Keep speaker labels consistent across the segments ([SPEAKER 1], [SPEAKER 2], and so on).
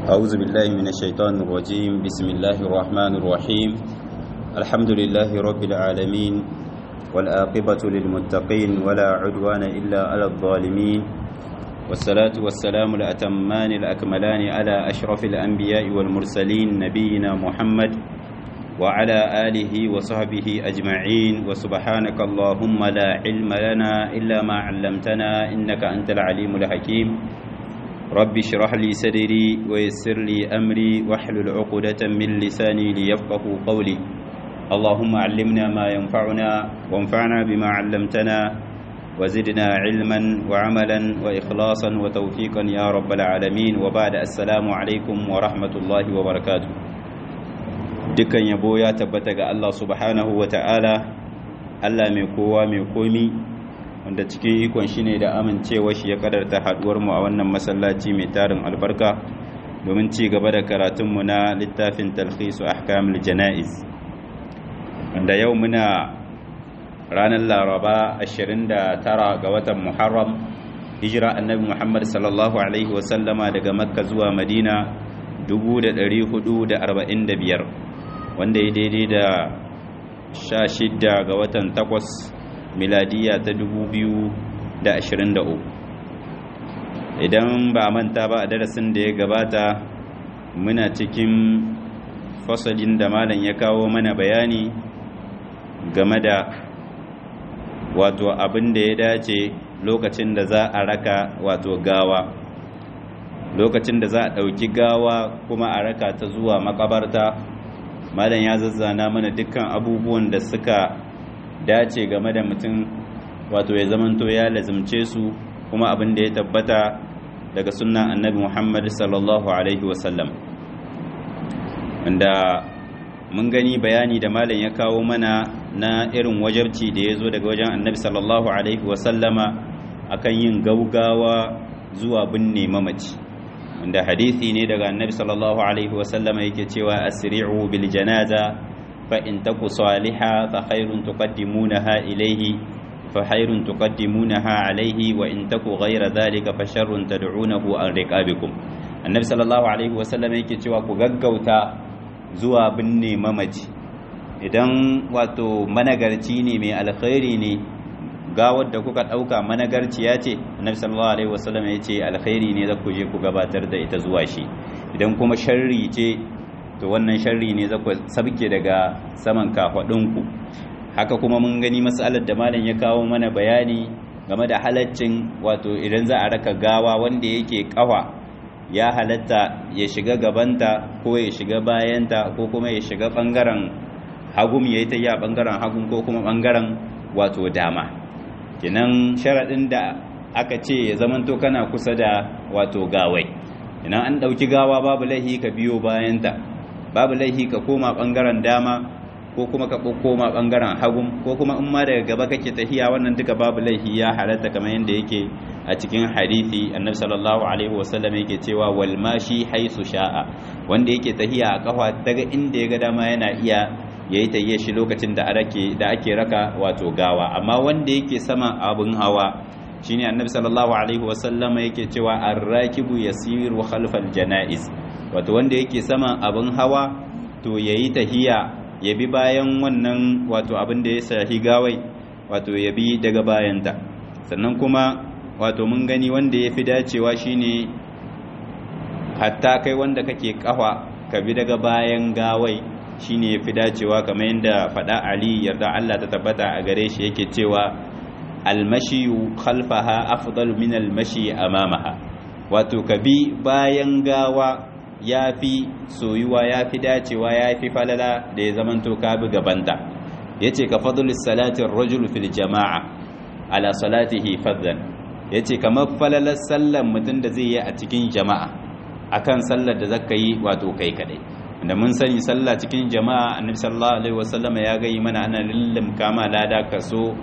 [SPEAKER 1] أعوذ بالله من الشيطان الرجيم بسم الله الرحمن الرحيم الحمد لله رب العالمين والآقبة للمتقين ولا عدوان إلا على الظالمين والصلاة والسلام الأتمان الأكملان على أشرف الأنبياء والمرسلين نبينا محمد وعلى آله وصحبه أجمعين وسبحانك اللهم لا علم لنا إلا ما علمتنا إنك أنت العليم الحكيم رب اشرح لي صدري ويسر لي أمري واحلل عقدة من لساني ليفقه قولي اللهم علمنا ما ينفعنا وانفعنا بما علمتنا وزدنا علما وعملا وإخلاصا وتوفيقا يا رب العالمين وبعد السلام عليكم ورحمة الله وبركاته dukkan yabo ya tabbata ga Allah subhanahu wa ta'ala Allah mai kowa mai komi wanda cikin ikon shi ne da amincewa shi ya kadarta haduwar mu a wannan masallaci mai tarin albarka domin ci gaba da karatunmu na littafin talhisu ahkamul jana'iz wanda yau muna ranar laraba 29 ga watan muharram hijira annabi muhammad sallallahu alaihi wasallama daga makka zuwa madina 1445 wanda ya daidai da 16 ga watan 8 miladiya ta 2023 idan ba manta ba a darasin da ya gabata muna cikin fasalin da malam ya kawo mana bayani game da wato abin da ya dace lokacin da za a raka wato gawa lokacin da za a ɗauki gawa kuma a raka ta zuwa makabarta malam ya zazzana mana dukkan abubuwan da suka dace game da mutum wato ya zamanto ya lazimce su kuma abin da ya tabbata daga sunan annabi muhammad sallallahu alaihi wasallam wanda mun gani bayani da malam ya kawo mana na irin wajabci da ya zo daga wajen annabi sallallahu alaihi wasallama akan yin gaugawa zuwa binne mamaci wanda hadisi ne daga annabi sallallahu alaihi wasallama yake cewa asri'u bil janaza fa in taku salihah fa khairun tuqaddimunaha ilayhi fa khairun tuqaddimunaha alayhi wa in taku ghayra dhalika fa sharrun tad'unahu an riqabikum annabi sallallahu alaihi wasallama yake cewa ku gaggauta zuwa binne mamaci idan wato managarci ne mai alkhairi ne gawar da kuka ɗauka managarciya ce annabi sallallahu alaihi wasallam ya ce alkhairi ne za ku je ku gabatar da ita zuwa shi idan kuma sharri ce to wannan sharri ne za ku sabke daga saman kafaɗinku haka kuma mun gani matsalar da malam ya kawo mana bayani game da halaccin wato idan za a raka gawa wanda yake kawa ya halatta ya shiga gabanta ko ya shiga bayanta ko kuma ya shiga bangaren hagum ya yi ta yi a bangaren hagun ko kuma bangaren wato dama kenan sharaɗin da aka ce ya zamanto kana kusa da wato gawai idan an ɗauki gawa babu laihi ka biyo bayanta babu laihi ka koma ɓangaren dama ko kuma ka koma ɓangaren hagun ko kuma in ma daga gaba kake tahiya wannan duka babu laihi ya halatta kamar yadda yake a cikin hadisi annabi sallallahu alaihi wasallam yake cewa wal mashi haisu sha'a wanda yake tahiya a kafa daga inda ya ga dama yana iya ya yi tayye shi lokacin da ake raka wato gawa amma wanda yake sama abin hawa shine annabi sallallahu alaihi wasallama yake cewa arrakibu yasiru khalfal janaiz wato wanda yake sama abin hawa to yayi tahiya ya bi bayan wannan wato abin da ya sahi gawai wato ya bi daga bayanta sannan kuma wato mun gani wanda ya fi dacewa shine hatta kai wanda kake kafa ka bi daga bayan gawai shine yafi dacewa kamar yadda faɗa Ali yarda Allah ta tabbata a gare shi yake cewa almashiyu khalfaha afdalu min almashi amamaha wato ka bi bayan gawa yafi soyuwa yafi dacewa yafi falala da ya zamanto ka bi gabanta yace ka fadlus salati ar-rajul fil jama'a ala salatihi fadlan yace kamar falalar sallan mutum da zai yi a cikin jama'a akan sallar da zaka yi wato kai kadai da mun sani sallah cikin jama'a annabi sallallahu alaihi wasallama ya gayi mana ana lillim kama lada kaso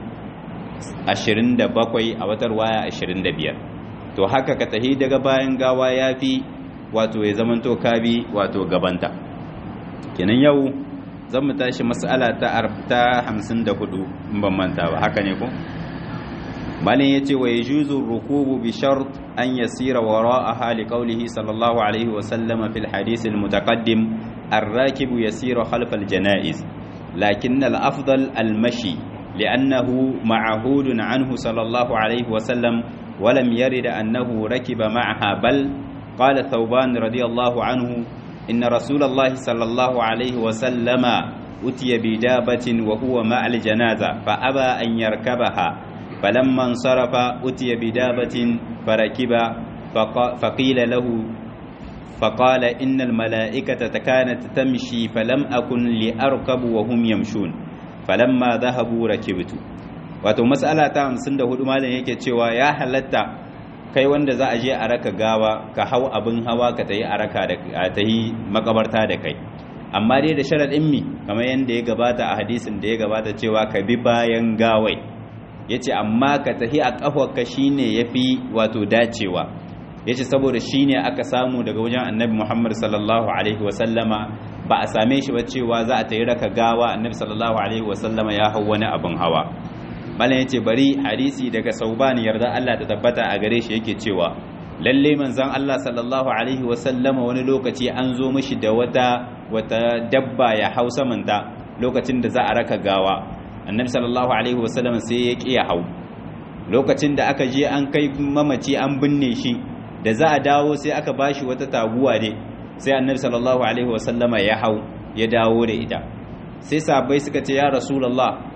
[SPEAKER 1] 27 a watar waya 25 to haka ka tahi daga bayan gawa yafi wato ya zamanto kabi wato gabanta kenan yau zan mu tashi mas'ala ta ta 54 in ban manta ba haka ne ko malin yace wa yajuzu rukubu bi shart an yasira wara'aha li qawlihi sallallahu alaihi wa sallama fil hadith al mutaqaddim الراكب يسير خلف الجنائز لكن الأفضل المشي لأنه معهود عنه صلى الله عليه وسلم ولم يرد أنه ركب معها بل قال ثوبان رضي الله عنه إن رسول الله صلى الله عليه وسلم أتي بدابة وهو مع الجنازة فأبى أن يركبها فلما انصرف أتي بدابة فركب فقيل له فقال إن الملائكة كانت تمشي فلم أكن لأركب وهم يمشون فلما ذهبوا ركبت wato mas'ala ta 54 malam yake cewa ya halatta kai wanda za a je a raka gawa ka hau abin hawa ka tayi a raka da tayi makabarta da kai amma dai da sharadin mi kamar yanda ya gabata a hadisin da ya gabata cewa ka bi bayan gawai yace amma ka tahi a kafarka shine yafi wato dacewa yace saboda shine aka samu daga wajen annabi Muhammad sallallahu alaihi wasallama ba a same shi ba cewa za a tayi raka gawa annabi sallallahu alaihi wasallama ya hau wani abin hawa malam yace bari hadisi daga sauban yarda Allah ta tabbata a gare shi yake cewa lalle manzon Allah sallallahu alaihi wasallama wani lokaci an zo mishi da wata wata dabba ya hau samanta lokacin da za a raka gawa annabi sallallahu alaihi wasallama sai ya ƙi ya hau lokacin da aka je an kai mamaci an binne shi da za a dawo sai aka bashi wata taguwa ne sai annabi sallallahu alaihi wasallama ya hau ya dawo da ita sai sahabbai suka ce ya rasulullah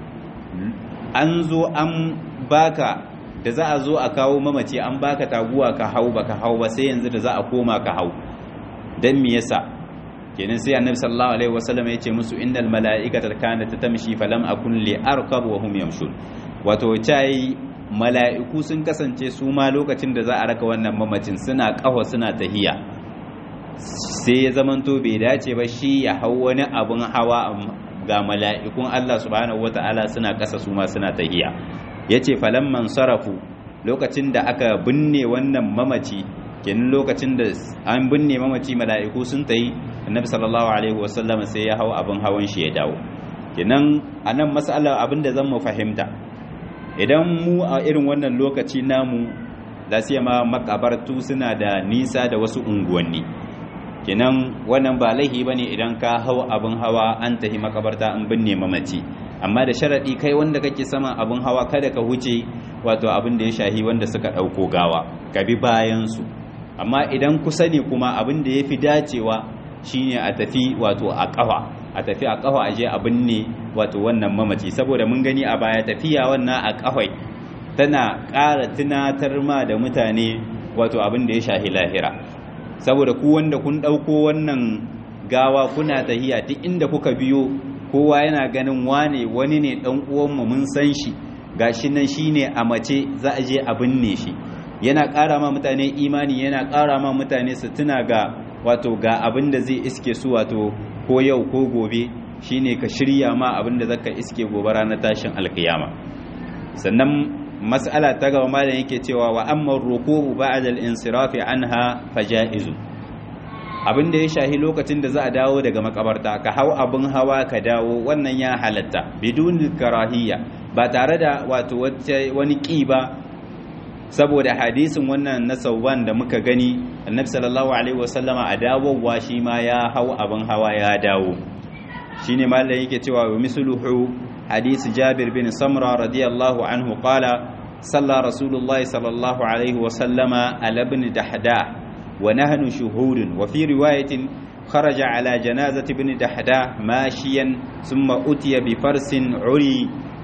[SPEAKER 1] an zo an baka da za a zo a kawo mamaci an baka taguwa ka hau baka hau ba sai yanzu da za a koma ka hau dan me yasa kenan sai annabi sallallahu alaihi wasallam ya ce musu innal mala'ikata kanat tamshi falam akun li arkab wa hum yamshun wato cai mala'iku sun kasance su ma lokacin da za a raka wannan mamacin suna kafa suna tahiya sai ya zamanto bai dace ba shi ya hau wani abun hawa ga mala'ikun Allah subhanahu wata'ala suna kasa su ma suna tahiya yace falamman sarafu lokacin da aka binne wannan mamaci kenan lokacin da an binne mamaci mala'iku sun tayi annabi sallallahu alaihi wasallam sai ya hau abin hawan shi ya dawo kenan anan mas'ala abinda zan mu fahimta idan mu a irin wannan lokaci namu da siya ma makabartu suna da nisa da wasu unguwanni kenan wannan ba laihi bane idan ka hau abin hawa an tahi makabarta an binne mamaci amma da sharadi kai wanda kake sama abin hawa kada ka huce wato abin da ya shahi wanda suka dauko gawa ka bi bayan su amma idan kusa ne kuma abin da yafi dacewa shine a tafi wato a kafa a tafi a kafa aje a binne wato wannan mamaci saboda mun gani a baya tafiya wannan a kafai tana ƙara tunatar ma da mutane wato abin da ya shahi lahira saboda ku wanda kun ɗauko wannan gawa kuna tahiya duk inda kuka biyo kowa yana ganin wane wani ne ɗan uwanmu mun san shi gashi nan shine a mace za a je a binne shi yana ƙara ma mutane imani yana ƙara ma mutane su tuna ga wato ga abin da zai iske su wato ko yau ko gobe shine ka shirya ma abin da zaka iske gobe ranar tashin alkiyama sannan mas'ala ta gaba malam yake cewa wa amma rukubu ba'da al-insirafi anha fajaizu abin da ya shahi lokacin da za a dawo daga makabarta ka hau abin hawa ka dawo wannan ya halatta bidun karahiyya ba tare da wato wani ƙi ba saboda hadisin wannan na sauwan da muka gani annabi sallallahu alaihi wasallama a dawowa shi ma ya hau abin hawa ya dawo shine mallan yake cewa wa misluhu hadisi jabir bin samra radiyallahu anhu qala salla rasulullah sallallahu alaihi wasallama ala ibn dahda wa nahnu shuhudun wa fi riwayatin خرج على جنازة ابن دحداه ماشيا ثم أتي بفرس عري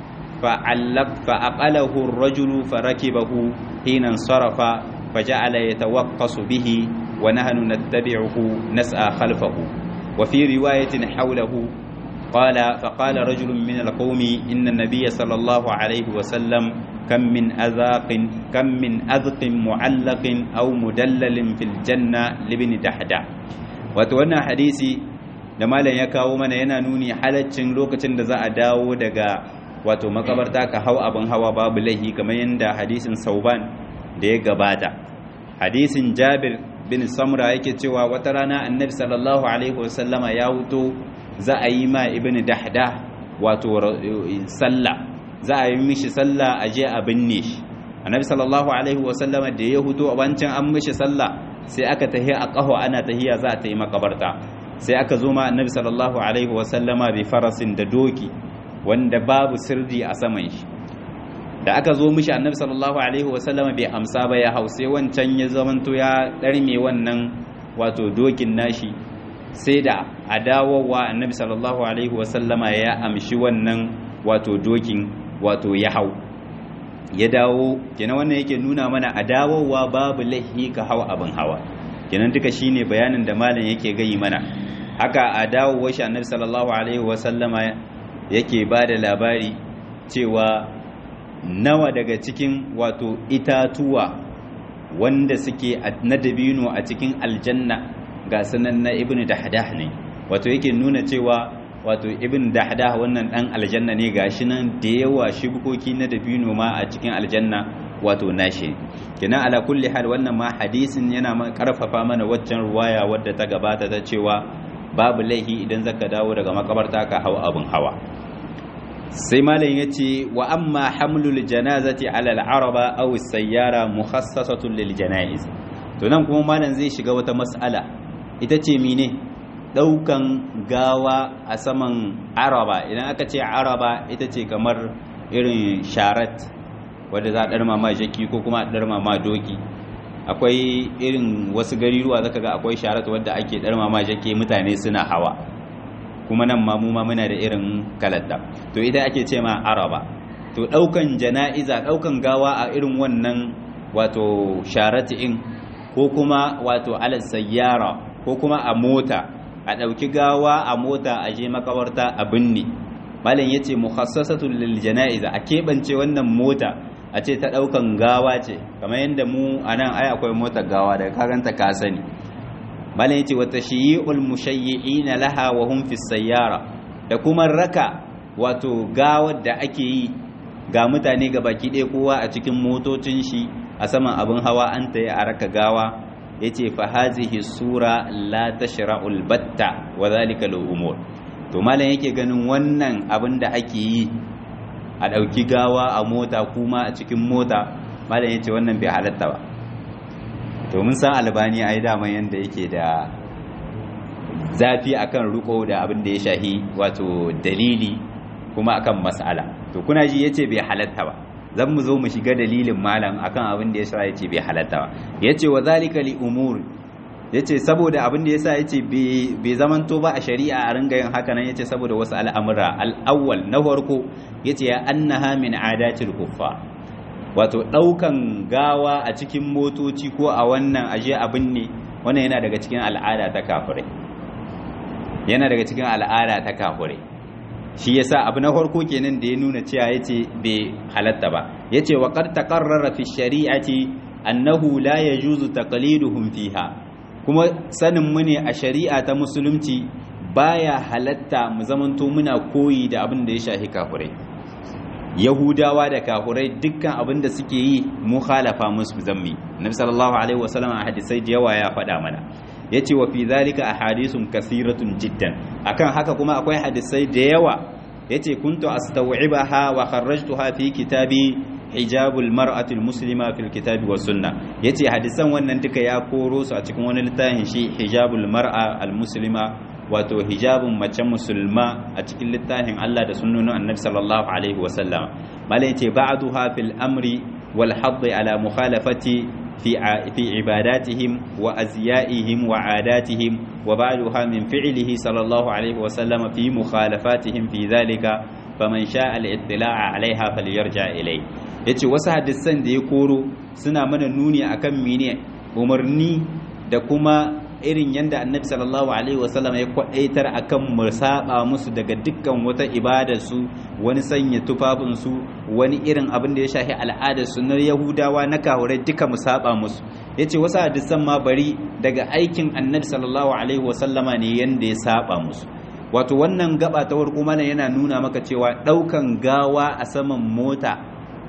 [SPEAKER 1] فعلق فأقله الرجل فركبه حين انصرف فجعل يتوقص به ونحن نتبعه نسعى خلفه وفي رواية حوله قال فقال رجل من القوم إن النبي صلى الله عليه وسلم كم من أذاق كم من أذق معلق أو مدلل في الجنة لابن دحدة وتوانا حديثي da malam ya kawo mana yana nuni halaccin lokacin da za a dawo daga wato makabarta ka hau abin hawa babu laihi kamar yadda hadisin sauban da ya gabata hadisin jabir bin samra yake cewa wata rana annabi sallallahu alaihi wasallama ya wuto za a yi ma ibn dahda wato sallah za a yi mishi sallah a je a binne shi annabi sallallahu alaihi wasallama da ya huto a wancan an mishi sallah sai aka tahi a ƙaho ana tahiya za ta yi makabarta sai aka zo ma annabi sallallahu alaihi wasallama bi farasin da doki wanda babu sirri a saman shi da aka zo mishi annabi sallallahu alaihi wasallama bai amsa ba ya hau sai wancan ya zamanto ya ɗarme wannan wato dokin nashi sai da a dawowa annabi sallallahu alaihi wasallama ya amshi wannan wato dokin wato ya hau ya dawo kenan wannan yake nuna mana a dawowa babu lahi ka hau abin hawa kenan duka shine bayanin da malam yake gayi mana haka a dawowar shi annabi sallallahu alaihi wasallama yake ba da labari cewa nawa daga cikin wato itatuwa wanda suke na dabino a cikin aljanna ga sanan na ibnu dahdah ne wato yake nuna cewa wato ibn dahdah wannan dan aljanna ne gashi nan da yawa shibkoki na dabino ma a cikin aljanna wato nashi kenan ala kulli hal wannan ma hadisin yana ma karfafa mana waccan ruwaya wadda ta gabata ta cewa babu laihi idan zaka dawo daga makabarta ka hawa abin hawa sai malam yace wa amma hamlul janazati ala al-araba aw as-sayyara mukhassasatun lil janaiz to nan kuma malam zai shiga wata mas'ala ita ce mine daukan gawa a saman araba idan aka ce araba ita ce kamar irin sharat wadda za a ɗarma ma jaki ko kuma a ɗarma ma doki akwai irin wasu gariruwa zaka ga akwai sharat wadda ake ɗarma ma jaki mutane suna hawa kuma nan ma mu ma muna da irin kalatta to ita ake ce ma araba to ɗaukan jana'iza ɗaukan gawa a irin wannan wato sharat in ko kuma wato alal sayyara ko kuma a mota a ɗauki gawa a mota a je makabarta a binne malam ya ce mukhassasatul lil janaiza a keɓance wannan mota a ce ta ɗaukan gawa ce kamar yadda mu a nan ai akwai motar gawa daga kaganta ka sani malam ya ce wa tashyi'ul mushayyi'ina laha wa hum fi sayyara da kuma raka wato gawar da ake yi ga mutane ga baki ɗaya kowa a cikin motocin shi a saman abin hawa an ta yi a raka gawa yace fa hazihi sura la tashra'ul batta wa zalika umur to malam yake ganin wannan abin da ake yi a dauki gawa a mota kuma a cikin mota malam yace wannan bai halatta ba to mun san albani ai dama yanda yake da zafi akan riko da abin da ya shahi wato dalili kuma akan mas'ala to kuna ji yace bai halatta ba zan mu zo mu shiga dalilin malam akan abin da yasa yace bai halatta ba yace wa zalika li umur yace saboda abin da yasa yace bai zamanto ba a shari'a a ringa yin haka nan yace saboda wasu al'amura al-awwal na farko yace ya annaha min adatil kuffa wato daukan gawa a cikin motoci ko a wannan aje abin ne wannan yana daga cikin al'ada ta kafirai yana daga cikin al'ada ta kafirai shi yasa abu na farko kenan da ya nuna cewa yace bai halatta ba yace wa qad taqarrara fi shari'ati annahu la yajuzu taqliduhum fiha kuma sanin mu ne a shari'a ta musulunci baya halatta mu zamanto muna koyi da abin da ya shafi kafirai yahudawa da kafirai dukkan abin da suke yi mu khalafa musu zammi nabi sallallahu alaihi wasallam a hadisai da yawa ya faɗa mana yace wa fi zalika ahadithun kathiratun jiddan akan haka kuma akwai hadisai da yawa yace kuntu astaw'ibaha wa kharrajtuha fi kitabi hijabul mar'ati muslima fil kitabi was sunna yace hadisan wannan duka ya koro su a cikin wani littafin shi hijabul mar'a al muslima wato hijabun mace musulma a cikin littafin Allah da sunnonin annabi sallallahu alaihi wasallam malai yace ba'duha fil amri wal hadd ala mukhalafati في في عباداتهم وأزيائهم وعاداتهم وبعضها من فعله صلى الله عليه وسلم في مخالفاتهم في ذلك فمن شاء الاطلاع عليها فليرجع إليه yace wasu hadisan da ya koro suna mana nuni akan mene umarni da kuma irin yadda annabi sallallahu alaihi wasallam ya kwadaitar akan mu saba musu daga dukkan wata ibadar su wani sanya tufafin su wani irin abin da ya shafi al'adar su na yahudawa na kahurai duka mu saba musu yace wasu hadisan ma bari daga aikin annabi sallallahu alaihi wasallama ne yanda ya saba musu wato wannan gaba ta warko mana yana nuna maka cewa daukan gawa a saman mota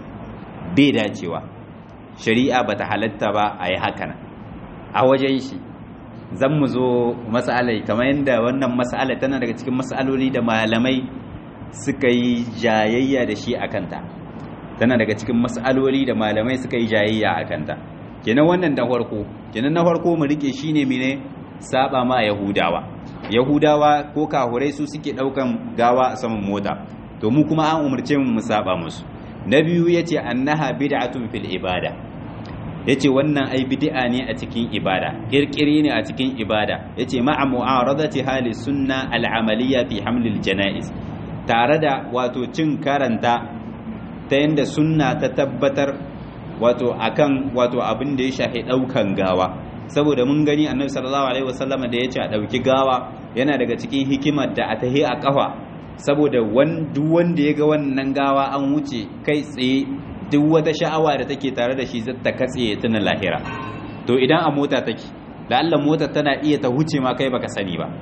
[SPEAKER 1] bai dacewa shari'a bata halatta ba a yi hakan a wajen shi zan mu zo matsalai kamar yadda wannan matsala tana daga cikin matsaloli da malamai suka yi jayayya da shi a kanta tana daga cikin mas'aloli da malamai suka yi jayayya a kanta kenan wannan da farko kenan na farko mu rike shine mene saba ma yahudawa yahudawa ko kahurai su suke daukan gawa a saman mota to mu kuma an umarce mu mu saba musu na biyu yace annaha bid'atun fil ibada yace wannan ai bid'a ne a cikin ibada kirkiri ne a cikin ibada yace ma'a mu'aradati hali sunna al-amaliyya fi hamlil janaiz tare da wato cin karanta ta yanda sunna ta tabbatar wato akan wato abin da ya shahi daukan gawa saboda mun gani annabi sallallahu alaihi wasallama da yace a dauki gawa yana daga cikin hikimar da a tahi a kafa saboda duk wanda ya ga wannan gawa an wuce kai tsaye duk wata sha'awa da take tare da shi ta katse ya tuna lahira to idan a mota take da Allah mota tana iya ta huce ma kai baka sani ba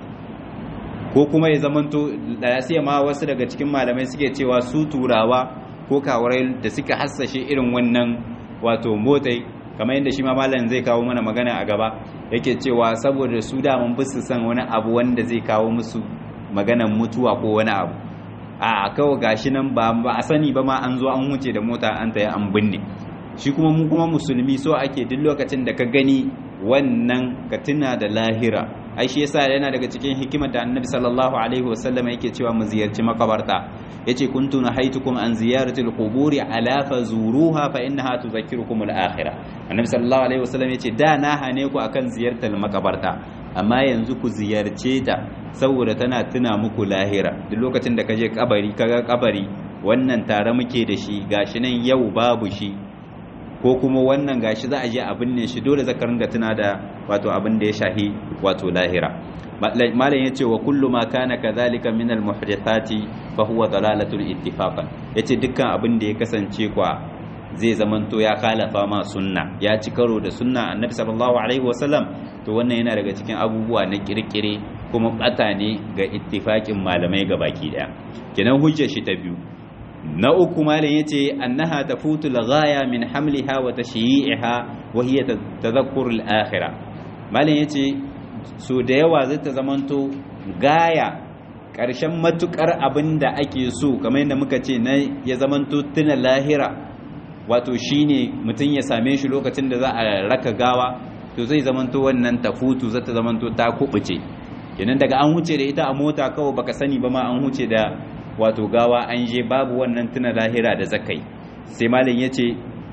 [SPEAKER 1] ko kuma ya zamanto da ya ma wasu daga cikin malamai suke cewa su turawa ko kawarai da suka hassashe irin wannan wato motai kamar yadda shi ma malam zai kawo mana magana a gaba yake cewa saboda su da mun bisu san wani abu wanda zai kawo musu maganan mutuwa ko wani abu a kawai gashi nan ba a sani ba ma an zo an wuce da mota an tayi an binne shi kuma mu kuma musulmi so ake duk lokacin da ka gani wannan ka tuna da lahira ai shi yasa yana daga cikin hikimar da annabi sallallahu alaihi wasallam yake cewa mu ziyarci makabarta yace kuntu nahaitukum an ziyarati alquburi ala fazuruha fa innaha tudhakkirukum alakhirah annabi sallallahu alaihi wasallam yace da na hane ku akan ziyartar makabarta amma yanzu ku ziyarce ta saboda tana tuna muku lahira duk lokacin da kaje kabari kaga kabari wannan tare muke da shi gashi nan yau babu shi ko kuma wannan gashi za a je a binne shi dole zaka ringa tuna da wato abin da ya shahi wato lahira malam yace wa kullu ma kana kadhalika min al muhdithati fa huwa dalalatul ittifaqan yace dukkan abin da ya kasance kwa zai zamanto ya khalafa ma sunna ya ci karo da sunna annabi sallallahu alaihi wasallam to wannan yana daga cikin abubuwa na kirkire kuma bata ne ga ittifaqin malamai baki daya kenan hujjar shi ta biyu na uku malam yace annaha tafutu al-ghaya min hamliha wa tashyi'iha wa hiya tadhakkur al-akhirah malam yace so da yawa zai ta zamanto gaya ƙarshen matukar abinda ake so kamar yadda muka ce na ya zamanto tuna lahira wato shine mutum ya same shi lokacin da za a raka gawa to zai zamanto wannan tafutu zai ta zamanto ta kubuce kenan daga an huce da ita a mota kawai baka sani ba ma an huce da wato gawa an je babu wannan tuna lahira da zakai sai malam yace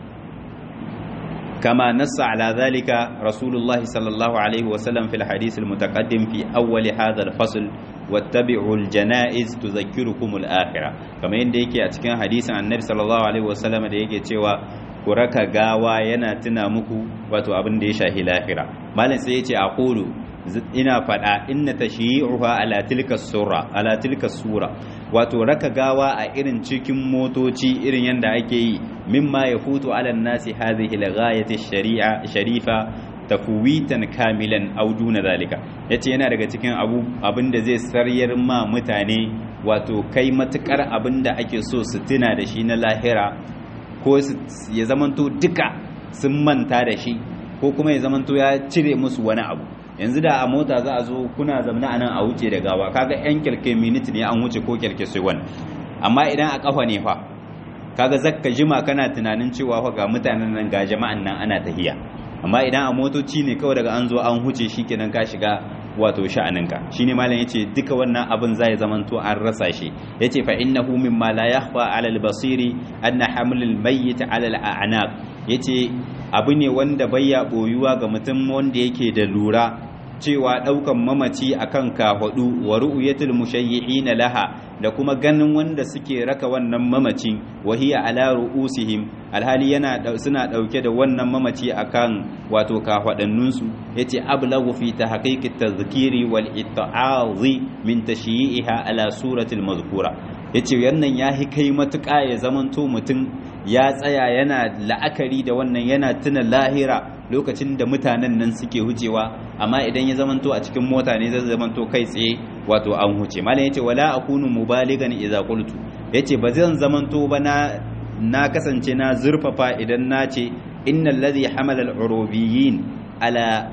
[SPEAKER 1] kama nassa ala zalika rasulullah sallallahu alaihi wasallam fil hadith al mutaqaddim fi awwal hadha al fasl wattabi'u al janaiz tudhakkirukum al akhirah kama yanda yake a cikin hadisin annabi sallallahu alaihi wasallam da yake cewa ku raka gawa yana tuna muku wato abin da ya shahi lahira malam sai yace aqulu ina faɗa inna tashyi'uha ala tilka sura ala tilka sura wato raka gawa a irin cikin motoci irin yanda ake yi mimma yafutu ala nasi hadhihi al-ghayati shari'a sharifa tafwitan kamilan aw duna zalika yace yana daga cikin abu abinda zai saryar ma mutane wato kai matukar abinda ake so su tuna da shi na lahira ko ya zamanto duka sun manta da shi ko kuma ya zamanto ya cire musu wani abu yanzu da a mota za a zo kuna zamana a nan a wuce da gawa kaga yan kyalke miniti ne an wuce ko kyalke sai wani amma idan a kafa ne fa kaga zakka jima kana tunanin cewa fa ga mutanen nan ga jama'an nan ana tahiya amma idan a motoci ne kawai daga an zo an huce shikenan ka shiga wato sha'aninka shine malam yace duka wannan abin zai zamanto an rasa shi yace fa innahu mimma la yakhfa ala al-basiri anna hamlul mayyit ala al-a'naq yace abu ne wanda bayya boyuwa ga mutum wanda yake da lura cewa daukan mamaci akan kahwadu wa ru'yatul mushayyi'ina laha da kuma ganin wanda suke raka wannan mamaci wahiya ala ru'usihim alhali yana suna dauke da wannan mamaci akan wato kahwadannun su yace ablagu fi tahqiqi tadhkiri wal itta'azi min tashyi'iha ala suratil mazkura yace wannan ya kai matuƙa ya zamanto mutum ya tsaya yana la'akari da wannan yana tuna lahira lokacin da mutanen nan suke hucewa amma idan ya zamanto a cikin mota ne zai zamanto kai tsaye wato an huce malam yace wala akunu mubaligan idza qultu yace ba zan zamanto ba na na kasance na zurfafa idan na ce innal ladhi hamala al-urubiyyin ala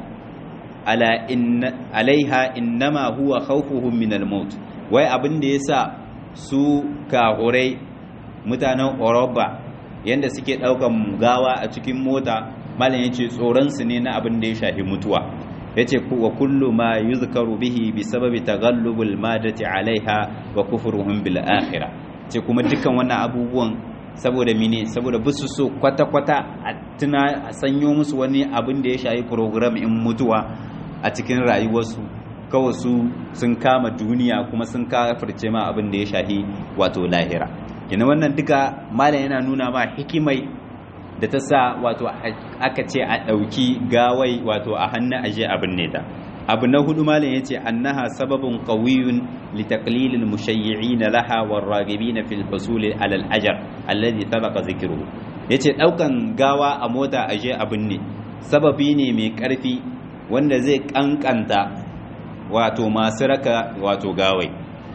[SPEAKER 1] ala inna alaiha innama huwa khawfuhum min al-maut wai abin da yasa su kahurai mutanen Oroba yanda suke ɗaukan gawa a cikin mota malam ya ce tsoronsu ne na abin da ya shafi mutuwa ya ce wa kullu ma yuzkaru bihi bi sababi taghallubul madati alaiha wa kufruhum bil akhirah ce kuma dukkan wannan abubuwan saboda mine saboda bisu so kwata-kwata a tuna a sanyo musu wani abin da ya shafi program in mutuwa a cikin rayuwarsu kawai su sun kama duniya kuma sun kafirce ma abin da ya shafi wato lahira kina wannan duka malam yana nuna ma hikimai da ta sa wato aka ce a ɗauki gawai wato a hannun aje abin ne ta abu na hudu malam ya ce annaha sababin qawiyun li taqlilil mushayyi'in laha war ragibin fil husul ala al ajr alladhi sabaqa zikruhu yace daukan gawa a mota aje abin ne sababi ne mai karfi wanda zai kankanta wato masu raka wato gawai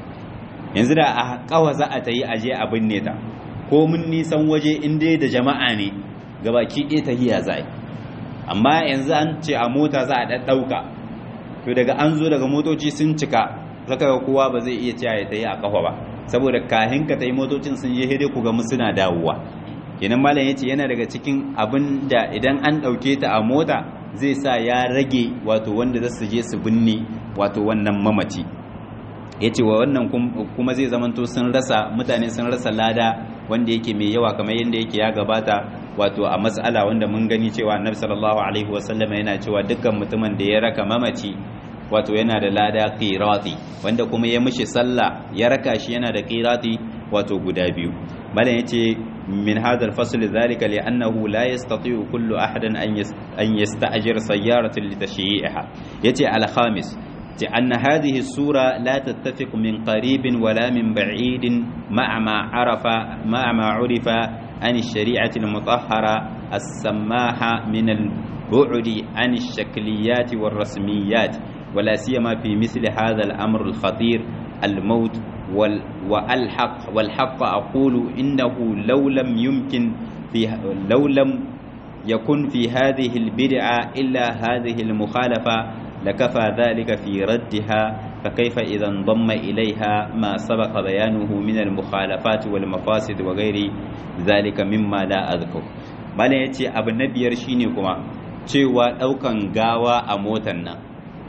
[SPEAKER 1] yanzu da a kawa za a tayi aje abin ne ta ko mun nisan waje in dai da jama'a ne gabaki ɗaya tahiya za amma yanzu an ce a mota za a ɗaɗɗauka to daga an zo daga motoci sun cika zaka ga kowa ba zai iya cewa ya tayi a kafa ba saboda kahin ka tayi motocin sun je hede ku ga mu suna dawowa kenan malam yace yana daga cikin abin da idan an dauke ta a mota zai sa ya rage wato wanda za su je su binne wato wannan mamaci yace wa wannan kuma zai zamanto sun rasa mutane sun rasa lada wanda yake mai yawa kamar yadda yake ya gabata wato a matsala wanda mun gani cewa annabi sallallahu alaihi wasallam yana cewa dukkan mutumin da ya raka mamaci wato yana da lada qirati wanda kuma ya mishi sallah ya raka shi yana da qirati wato guda biyu malam yace min hadha al-fasl dhalika li annahu la yastati'u kullu ahadin an yasta'jir sayyaratan li tashyi'iha yace al-khamis أن هذه السورة لا تتفق من قريب ولا من بعيد مع ما عرف مع ما عرف عن الشريعة المطهرة السماحة من البعد عن الشكليات والرسميات ولا سيما في مثل هذا الأمر الخطير الموت والحق والحق أقول إنه لو لم يمكن في لو لم يكن في هذه البدعة إلا هذه المخالفة لكفى ذلك في ردها فكيف إذا انضم إليها ما سبق بيانه من المخالفات والمفاسد وغير ذلك مما لا أذكر malam ya ce abu na biyar shine kuma cewa ɗaukan gawa a motan nan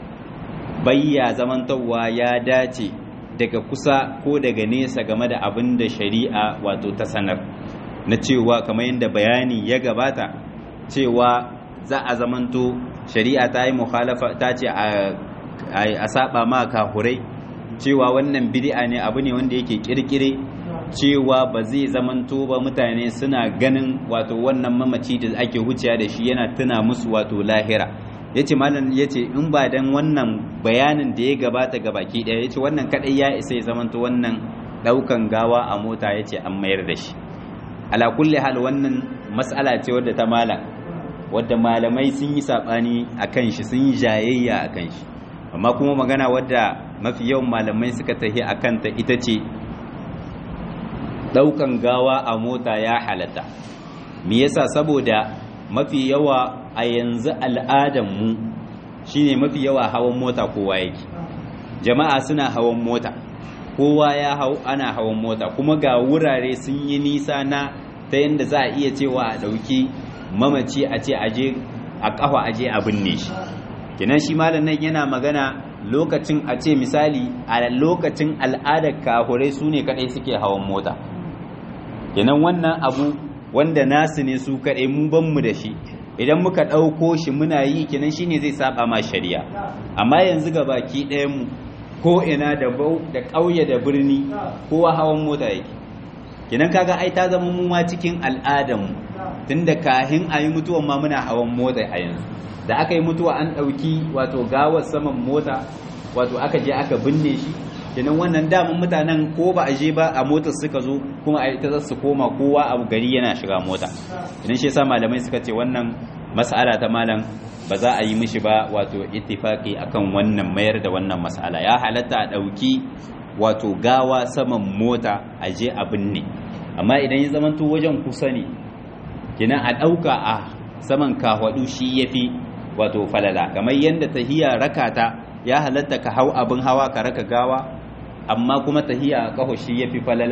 [SPEAKER 1] bayya zamantarwa ya dace daga kusa ko daga nesa game da abin da shari'a wato ta sanar na cewa kamar yadda bayani ya gabata cewa za a zamanto shari'a ta yi mukhalafa ta ce a saba ma kahurai cewa wannan bid'a ne abu ne wanda yake kirkire cewa ba zai zamanto ba mutane suna ganin wato wannan mamaci da ake wuciya da shi yana tuna musu wato lahira yace malam yace in ba dan wannan bayanin da ya gabata ga baki daya yace wannan kadai ya isa ya zamanto wannan daukan gawa a mota yace an mayar da shi ala kulli hal wannan mas'ala ce wadda ta malam wadda malamai sun yi saɓani a kan shi sun yi jayayya a kan shi amma kuma magana wadda mafi yawan malamai suka tafi a kanta ita ce ɗaukan gawa a mota ya halatta me yasa saboda mafi yawa a yanzu al'adanmu shine mafi yawa hawan mota kowa yake jama'a suna hawan mota kowa ya hau ana hawan mota kuma ga wurare sun yi nisa na ta yadda za a iya cewa a ɗauki mamaci a ce aje a kafa aje a binne shi kenan shi malam nan yana magana lokacin a ce misali a lokacin al'adar kahurai su ne kadai suke hawan mota kenan wannan abu wanda nasu ne su kadai mu ban mu da shi idan muka ɗauko shi muna yi kenan shine zai saba ma shari'a amma yanzu ga baki ɗayan mu ko ina da bau da ƙauye da birni kowa hawan mota yake kenan kaga ai ta zama mu ma cikin al'adar mu tunda kahin a yi mutuwan ma muna hawan mota a yanzu da aka yi mutuwa an ɗauki wato gawar saman mota wato aka je aka binne shi kenan wannan daman mutanen ko ba a je ba a motar suka zo kuma a ita za su koma kowa a gari yana shiga mota idan shi yasa malamai suka ce wannan mas'ala ta malam ba za a yi mishi ba wato ittifaqi akan wannan mayar da wannan mas'ala ya halatta a ɗauki wato gawa saman mota a je a binne amma idan ya zamanto wajen kusa ne kenan a ɗauka a saman kahwadu shi ya fi wato falala kamar yadda tahiya rakata ya halatta ka hau abin hawa ka raka gawa amma kuma tahiya a kaho shi ya fi falala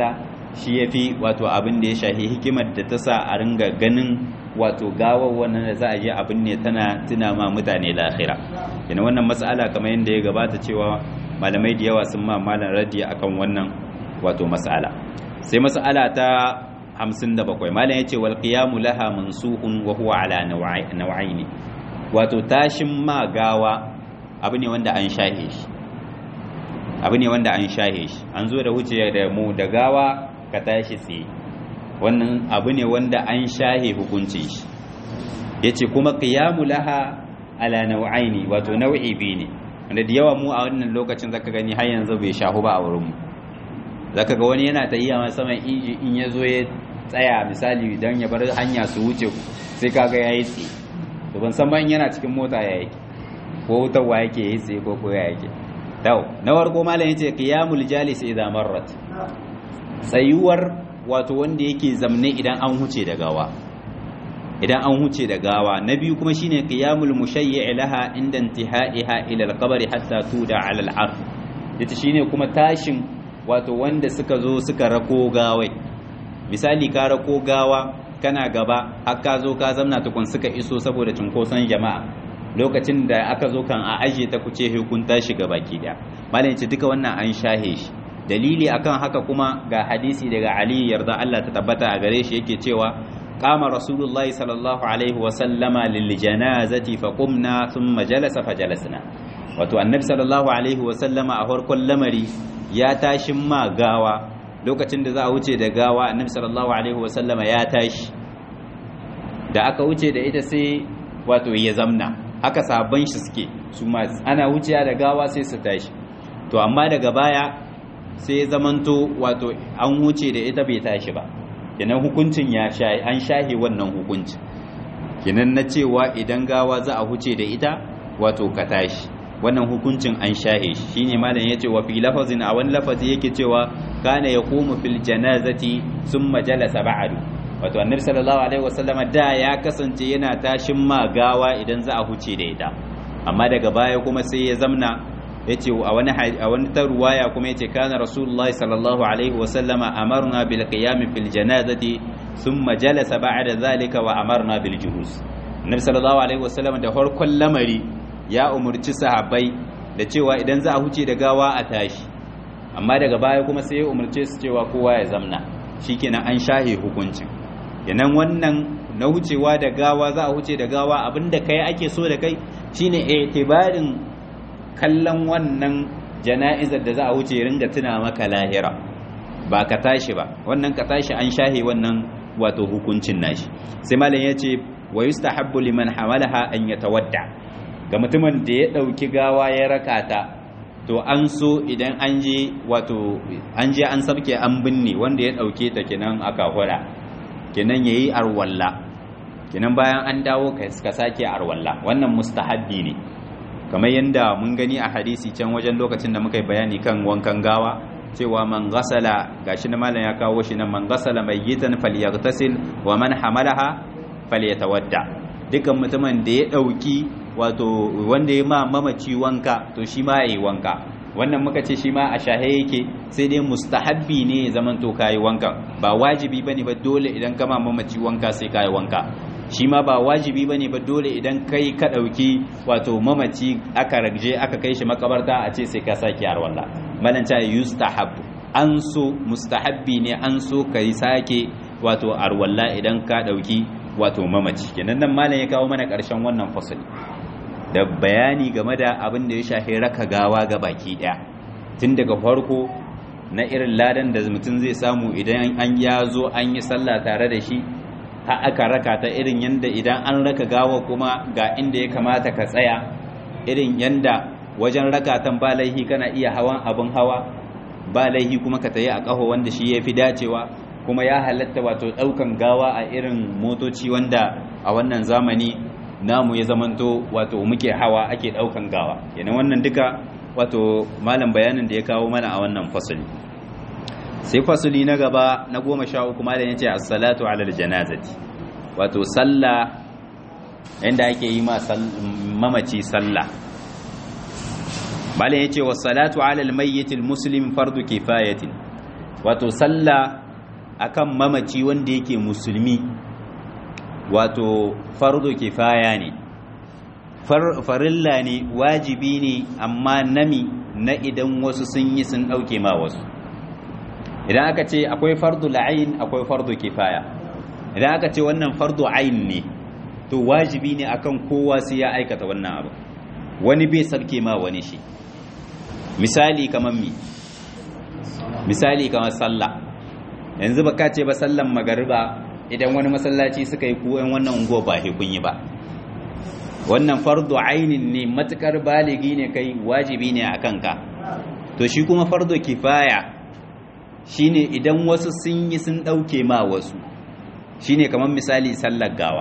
[SPEAKER 1] shi yafi wato abin da ya shahi hikimar da ta sa a ringa ganin wato gawar wannan da za a je abin ne tana tuna ma mutane lahira yana wannan mas'ala kamar yadda ya gabata cewa malamai da yawa sun ma malam radi akan wannan wato mas'ala sai mas'ala ta 57 malam yace wal qiyamu laha mansuhun wa huwa ala naw'aini wato tashin ma gawa abu ne wanda an shahe shi abu ne wanda an shahe shi an zo da wuce da mu da gawa ka tashi tsaye wannan abu ne wanda an shahe hukuncin shi yace kuma qiyamu laha ala nau'aini wato nau'i biyu ne wanda da yawa mu a wannan lokacin zaka gani har yanzu bai shahu ba a wurin mu zaka ga wani yana tayiya ma saman inji in ya zo ya tsaya misali dan ya bar hanya su wuce sai kaga yayi tsaye to ban san ban yana cikin mota ya yake ko wutarwa yake yi tsaye ko ko ya yake tau na warko malam yace qiyamul jalis idza marrat tsayuwar wato wanda yake zamne idan an huce da gawa idan an huce da gawa na biyu kuma shine qiyamul mushayyi' laha inda intihaiha ila al-qabr hatta tuda ala al-ard yace shine kuma tashin wato wanda suka zo suka rako gawai misali ka rako gawa kana gaba har ka zo ka zamna tukun suka iso saboda cunkoson jama'a lokacin da aka zo kan a aje ta kuce hukunta shi ga baki daya malam yace duka wannan an shahe shi dalili akan haka kuma ga hadisi daga Ali yarda Allah ta tabbata a gare shi yake cewa qama rasulullahi sallallahu alaihi wa sallama lil janazati fa qumna thumma jalasa fa jalasna wato annabi sallallahu alaihi wa sallama a farkon lamari ya tashi ma gawa lokacin da za a wuce da gawa annabi sallallahu alaihi wa sallama ya tashi da aka wuce da ita sai wato ya zamna haka sabon shi suke su ma ana wuciya da gawa sai su tashi to amma daga baya sai zamanto wato an wuce da ita bai tashi ba kenan hukuncin ya shahi an shahi wannan hukuncin kenan na cewa idan gawa za a huce da ita wato ka tashi wannan hukuncin an shahe shi shine malam yace wa fi lafazin a wani lafazi yake cewa kana yaqumu fil janazati thumma jalasa ba'du wato annabi sallallahu alaihi wasallama da ya kasance yana tashin ma gawa idan za a huce da ita amma daga baya kuma sai ya zamna yace a wani a wani ta ruwaya kuma yace kana rasulullahi sallallahu alaihi wasallama amarna bil qiyam fil janazati thumma jalasa ba'da zalika wa amarna bil julus annabi sallallahu alaihi wasallama da farkon lamari ya umurci sahabbai da cewa idan za a huce da gawa a tashi amma daga baya kuma sai ya umurce su cewa kowa ya zamna shikenan an shahe hukuncin kenan wannan na wucewa da gawa za a huce da gawa abinda kai ake so da kai shine itibarin kallon wannan jana'izar da za a wuce ringa tuna maka lahira ba ka tashi ba wannan ka tashi an shahe wannan wato hukuncin nashi sai malam ya ce wa yustahabbu liman hamalaha an yatawadda ga mutumin da ya dauki gawa ya rakata to an so idan an je wato an je an sabke an binne wanda ya dauke ta kenan aka hura kenan yayi arwalla kenan bayan an dawo ka sake arwalla wannan mustahabbi ne kamar yadda mun gani a hadisi can wajen lokacin da muka yi bayani kan wankan gawa cewa man gasala gashi na malam ya kawo shi nan man gasala mayyitan falyaghtasil wa man hamalaha falyatawadda dukan mutumin da ya dauki wato wanda ya ma mamaci wanka to shi ma yayi wanka wannan muka ce shi ma a shahe yake sai dai mustahabbi ne ya zaman to kayi wankan ba wajibi bane ba dole idan ka ma mamaci wanka sai kayi wanka shi ma ba wajibi bane ba dole idan kai ka dauki wato mamaci aka ragje aka kai shi makabarta a ce sai ka saki har walla malan ta yustahab an so mustahabbi ne an so kai sake wato arwalla idan ka dauki wato mamaci kenan nan malam ya kawo mana karshen wannan fasali da bayani game da abin da ya shafi raka gawa ga baki daya tun daga farko na irin ladan da mutum zai samu idan an ya zo an yi sallah tare da shi har aka raka ta irin yanda idan an raka gawa kuma ga inda ya kamata ka tsaya irin yanda wajen rakatan ba laihi kana iya hawan abin hawa ba laihi kuma ka tayi a ƙaho wanda shi ya fi dacewa kuma ya halatta wato ɗaukan gawa a irin motoci wanda a wannan zamani namu ya zamanto wato muke hawa ake ɗaukan gawa yana wannan duka wato malam bayanin da ya kawo mana a wannan fasali sai fasuli na gaba na goma sha uku malam ya ce assalatu alal janazati wato sallah inda ake yi ma mamaci sallah malam ya ce wassalatu alal mayyitil muslim fardu kifayatin wato sallah akan mamaci wanda yake musulmi wato fardo kifaya ne farilla ne wajibi ne amma nami na idan wasu sun yi sun ɗauke ma wasu idan aka ce akwai fardu la'ayin akwai fardu kifaya idan aka ce wannan fardu ayin ne to wajibi ne akan kowa sai ya aikata wannan abu wani bai sarke ma wani shi misali kamar mi misali kamar sallah yanzu baka ce ba sallan magariba idan wani masallaci suka yi ko yan wannan unguwa ba he kun yi ba wannan fardu ainin ne matukar baligi ne kai wajibi ne akan ka to shi kuma fardu kifaya shine idan wasu sun yi sun dauke ma wasu shine kamar misali sallar gawa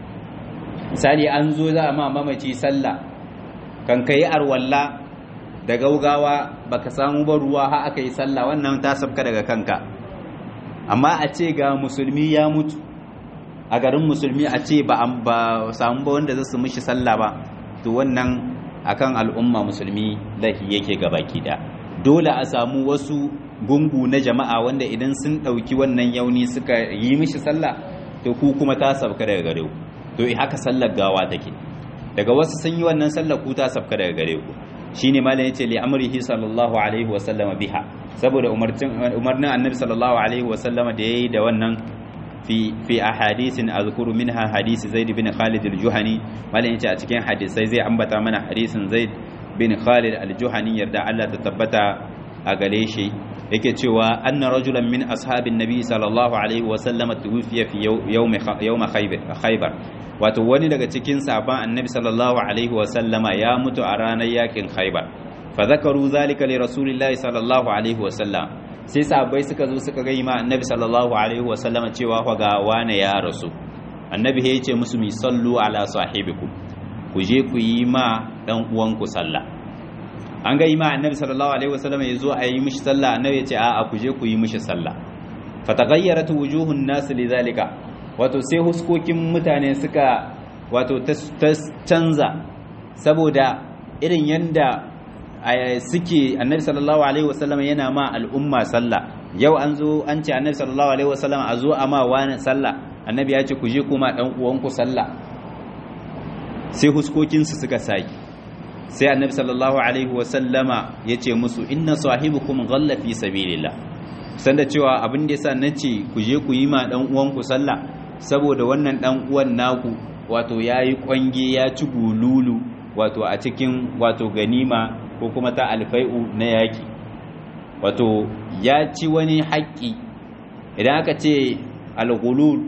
[SPEAKER 1] misali an zo za a ma mamaci sallah kan kai arwalla da gaugawa baka samu ba ruwa har aka yi sallah wannan ta sabka daga kanka amma a ce ga musulmi ya mutu a garin musulmi a ce ba ba samu ba wanda zasu mishi sallah ba to wannan akan al'umma musulmi lahi yake gabaki da dole a samu wasu gungu na jama'a wanda idan sun dauki wannan yauni suka yi mishi sallah to ku kuma ta sabka daga gare ku to haka sallar gawa take daga wasu sun yi wannan sallar ku ta sabka daga gare ku shine malam yace li amrihi sallallahu alaihi wa sallama biha saboda umarnin annabi sallallahu alaihi wa sallama da yayi da wannan fi fi ahadithin azkuru minha hadisi zaid bin khalid al-juhani malam yace a cikin hadisai zai ambata mana hadisin zaid bin khalid al-juhani yarda Allah ta tabbata a gare shi yake cewa anna rajulan min ashabin nabi sallallahu alaihi wa sallama tuwfiya fi yawm yawm khaybar wato wani daga cikin sahabban annabi sallallahu alaihi wa sallama ya mutu a ranar yakin khaybar fa zakaru zalika li rasulillahi sallallahu alaihi wa sallam sai sahabbai suka zo suka ga ma annabi sallallahu alaihi wa sallama cewa fa ga wane ya rasu annabi ya ce musu mi sallu ala sahibikum ku je ku yi ma dan uwanku sallah an ga ma annabi sallallahu alaihi wa sallama ya zo a yi mishi sallah annabi ya ce a'a ku je ku yi mishi sallah fatagayyarat wujuhun nas lidhalika wato sai huskokin mutane suka wato ta canza saboda irin yanda suke annabi sallallahu alaihi wasallam yana ma al'umma sallah yau an zo an ce annabi sallallahu alaihi wasallam a zo a ma wani sallah annabi ya ce ku je kuma dan uwanku sallah sai huskokinsu suka saki sai annabi sallallahu alaihi wasallama ya ce musu inna sahibukum ghalla fi sabilillah sanda cewa abin da yasa nace ku je ku yi ma dan uwanku sallah saboda wannan dan uwan naku wato yayi kwange ya ci gululu wato a cikin wato ganima ko kuma ta alfai'u na yaki wato ya ci wani haƙƙi idan aka ce al-ghulul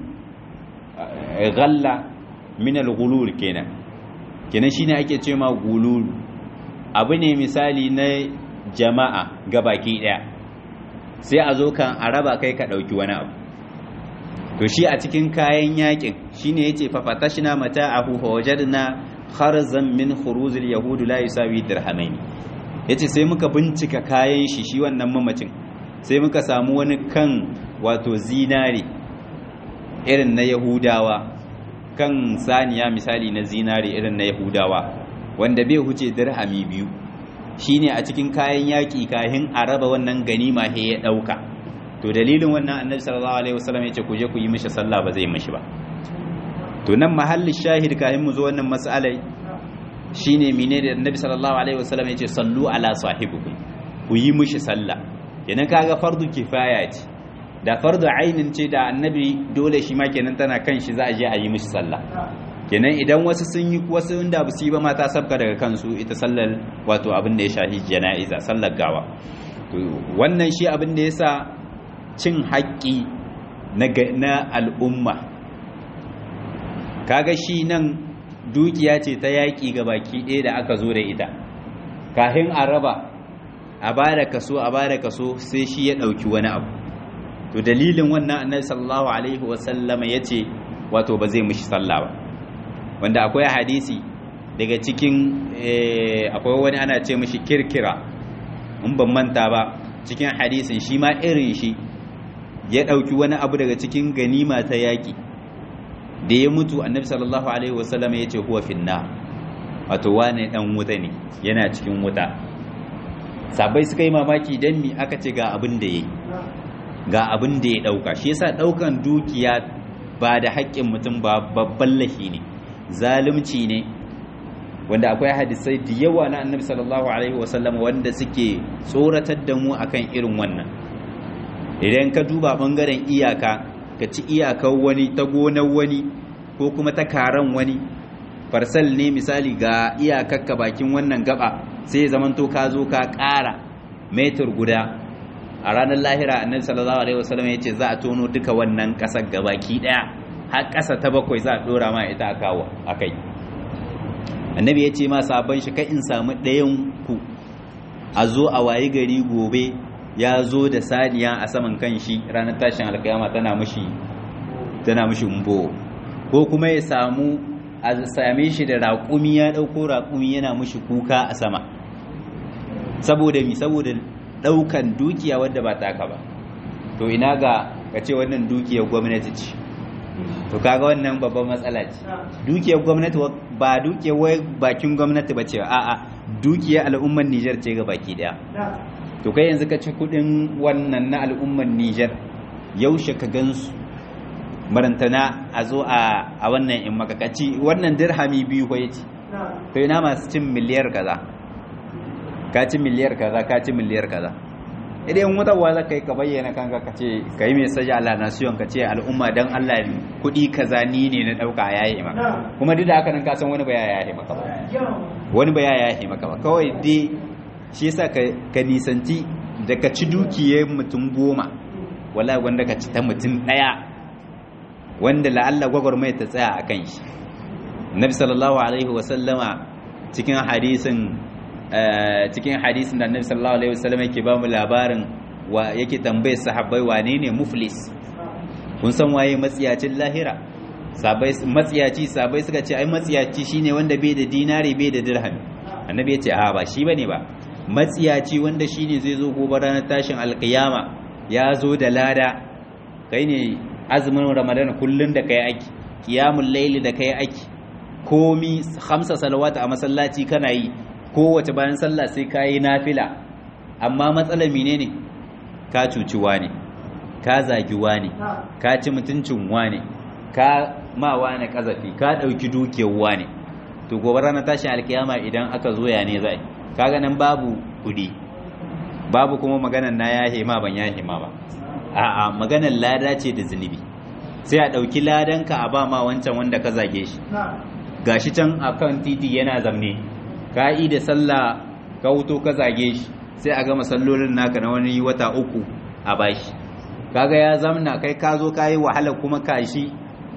[SPEAKER 1] ghalla min al-ghulul kenan kenan shine ake ce ma gulul abu ne misali na jama'a gabaki daya sai a zo kan a raba kai ka dauki wani abu to shi a cikin kayan yakin shine yace fa fatashna mata'ahu fa wajadna kharzan min khuruzil yahud la yusawi dirhamain yace sai muka bincika kayan shi shi wannan mamacin sai muka samu wani kan wato zinare irin na yahudawa kan saniya misali na zinare irin na yahudawa wanda bai huce dirhami biyu shine a cikin kayan yaki kahin a raba wannan ganima he ya dauka to dalilin wannan annabi sallallahu alaihi wasallam yace ku je ku yi mishi sallah ba zai mishi ba to nan mahallin shahid kayan mu zo wannan mas'alai shine mine da annabi sallallahu alaihi wasallam yace sallu ala sahibikum ku yi mishi sallah kenan kaga fardu kifaya ce da fardu ainin ce da annabi dole shi ma kenan tana kan shi za a je a yi mishi sallah kenan idan wasu sun yi wasu inda ba su yi ba mata sabka daga kansu ita sallar wato abin da ya shahi jana'iza sallar gawa to wannan shi abin da yasa cin haƙƙi na al'umma kaga shi nan dukiya ce ta yaƙi ga baki ɗaya da aka zo da ita kahin a raba a ba da kaso a ba da kaso sai shi ya ɗauki wani abu to dalilin wannan annabi sallallahu alaihi wasallama ya ce wato ba zai mishi sallah ba wanda akwai hadisi daga cikin akwai wani ana ce mishi kirkira in ban manta ba cikin hadisin shi ma irin shi ya ɗauki wani abu daga cikin ganima ta yaƙi da ya mutu annabi sallallahu alaihi wasallam ya ce huwa finna wato wane ɗan wuta ne yana cikin wuta sabai suka yi mamaki don mi aka ce ga abin da ya yi ga abin da ya dauka shi yasa daukan dukiya ba da haƙƙin mutum ba babban lahi ne zalunci ne wanda akwai hadisai da yawa na annabi sallallahu alaihi wasallam wanda suke tsoratar da mu akan irin wannan idan ka duba bangaren iyaka ka ci iyakar wani ta gonar wani ko kuma ta karan wani farsal ne misali ga iyakakka bakin wannan gaba sai zamanto ka zo ka ƙara metar guda a ranar lahira annabi sallallahu alaihi wasallam ya ce za a tono duka wannan ƙasar gabaki ɗaya har ƙasa ta bakwai za a ɗora ma ita a kawo a kai annabi ya ce ma sabon shi kai in samu ɗayan ku a zo a wayi gari gobe ya zo da saniya a saman kan shi ranar tashin alkiyama tana mushi tana mushi umbo ko kuma ya samu a same shi da raƙumi ya ɗauko raƙumi yana mushi kuka a sama saboda mi saboda ɗaukan dukiya wadda ba taka ba to ina ga ka ce wannan dukiyar gwamnati ce to kaga wannan babban matsala ce dukiyar gwamnati ba dukiyar wai bakin gwamnati ba ce a'a dukiyar al'ummar Nijar ce ga baki daya to kai yanzu ka ci kudin wannan na al'ummar Nijar yaushe ka gansu marantana a zo a wannan in makakaci wannan dirhami biyu ko yace to ina masu cin miliyar kaza ka ci miliyar kaza ka ci miliyar kaza idan wutarwa za ka yi ka bayyana kanka ka ce ka yi mesaji ala nasiyon ka ce al'umma don Allah kuɗi kaza ni ne na ɗauka ya yi maka kuma duk da haka nan kasan wani ba ya yi maka ba wani ba ya yi maka ba kawai dai shi yasa ka nisanci da ka ci dukiyar mutum goma wala wanda ka ci ta mutum ɗaya wanda la'alla gwagwarmai ta tsaya a kan shi nabi sallallahu alaihi wasallama cikin hadisin cikin hadisin da annabi sallallahu alaihi wasallam yake ba mu labarin wa yake tambaye sahabbai wane ne muflis kun san waye matsiyacin lahira sabai matsiyaci sabai suka ce ai matsiyaci shine wanda bai da dinari bai da dirham annabi ya ce a ba shi bane ba matsiyaci wanda shine zai zo gobe ranar tashin alkiyama ya zo da lada kai ne azumin ramadan kullun da kai aiki qiyamul layli da kai aiki komi khamsa salawata a masallaci kana yi kowace bayan sallah sai ka yi nafila amma matsalar mine ne ka cuci ne ka zagi ne ka ci mutuncin ne ka ma wane kazafi ka ɗauki dukiyar ne to gobe ranar tashin alkiyama idan aka zo ya ne zai kaga nan babu kudi babu kuma maganar na yahe ma ban yahe ma ba a'a maganar lada ce da zunubi sai a ɗauki ladanka a ba ma wancan wanda ka zage shi gashi can akan titi yana zamne ka yi da sallah ka wuto ka zage shi sai a gama sallolin naka na wani wata uku a bashi kaga ya zamna kai ka zo ka yi wahala kuma kashi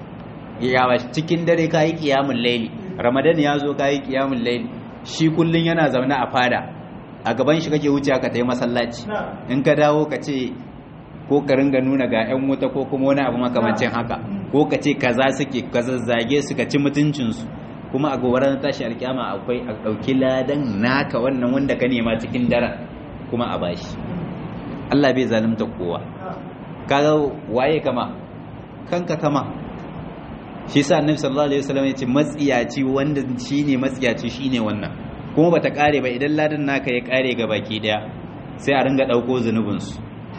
[SPEAKER 1] ya cikin dare ka yi kiyamun laili ramadan ya zo ka yi kiyamun laili shi kullum yana zaune a fada a gaban shi kake wuce ka tayi masallaci in ka dawo ka ce ko ka ringa nuna ga 'yan wuta ko kuma wani abu makamancin haka ko ka ce kaza suke ka zazzage su ka ci mutuncinsu kuma a gobe ranar tashi alkiyama akwai a ɗauki ladan naka wannan wanda ka nema cikin daren kuma a bashi Allah bai zalunta kowa kaga waye kama kanka kama shi sa annabi sallallahu alaihi wasallam ya ce matsiyaci wanda shine matsiyaci shine wannan kuma bata kare ba idan ladan naka ya kare ga baki daya sai a ringa dauko zunubin su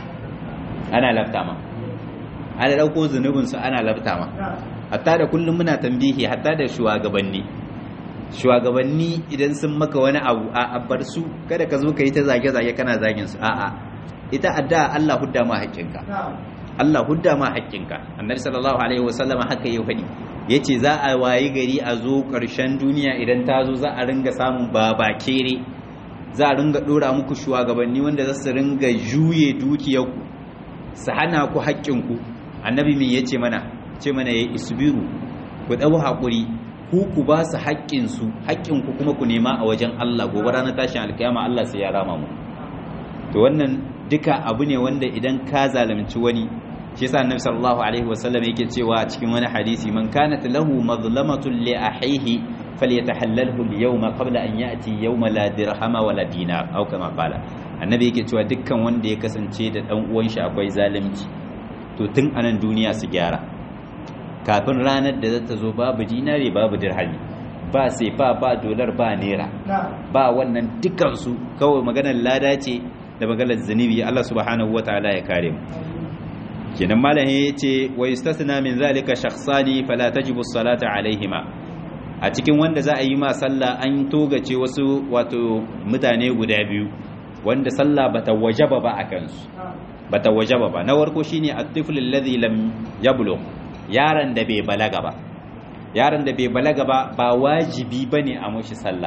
[SPEAKER 1] ana lafta ma ana dauko zunubin su ana lafta ma hatta da kullum muna tambihi hatta da shugabanni shugabanni idan sun maka wani abu a bar su kada ka zo ka yi ta zage-zage kana zagin su a'a ita adda Allah hudda ma haƙƙinka Allah hudda ma haƙƙinka annabi sallallahu alaihi wasallam haka ya faɗi yace za a wayi gari a zo ƙarshen duniya idan ta zo za a ringa samun babakere za a ringa dora muku shugabanni wanda za su ringa juye dukiyarku su hana ku haƙƙinku annabi me yace mana ce mana ya isbiru ku ɗau haƙuri ku ku ba su haƙƙinsu haƙƙinku kuma ku nema a wajen Allah gobe ranar tashin alkiyama Allah sai ya rama mu to wannan duka abu ne wanda idan ka zalunci wani shi yasa annabi sallallahu alaihi wasallam yake cewa a cikin wani hadisi man kanat lahu mazlamatun li ahihi falyatahallalhu al-yawma qabla an ya'ti yawma la dirhama wala dinar aw kama qala annabi yake cewa dukkan wanda ya kasance da dan uwan shi akwai zalunci to tun anan duniya su gyara kafin ranar da zata zo babu dinari babu dirhami ba sai ba ba dolar ba naira ba wannan dukansu kawai maganar lada ce da maganar zunubi Allah subhanahu wataala ya kare mu kenan malam yace wa yustasna min zalika shakhsani fala tajibu as-salata alaihima a cikin wanda za a yi ma sallah an togace wasu wato mutane guda biyu wanda sallah bata wajaba ba akan su bata wajaba ba na warko shine at-tifl alladhi lam yablugh yaron da bai balaga ba yaron da bai balaga ba ba wajibi bane a mushi sallah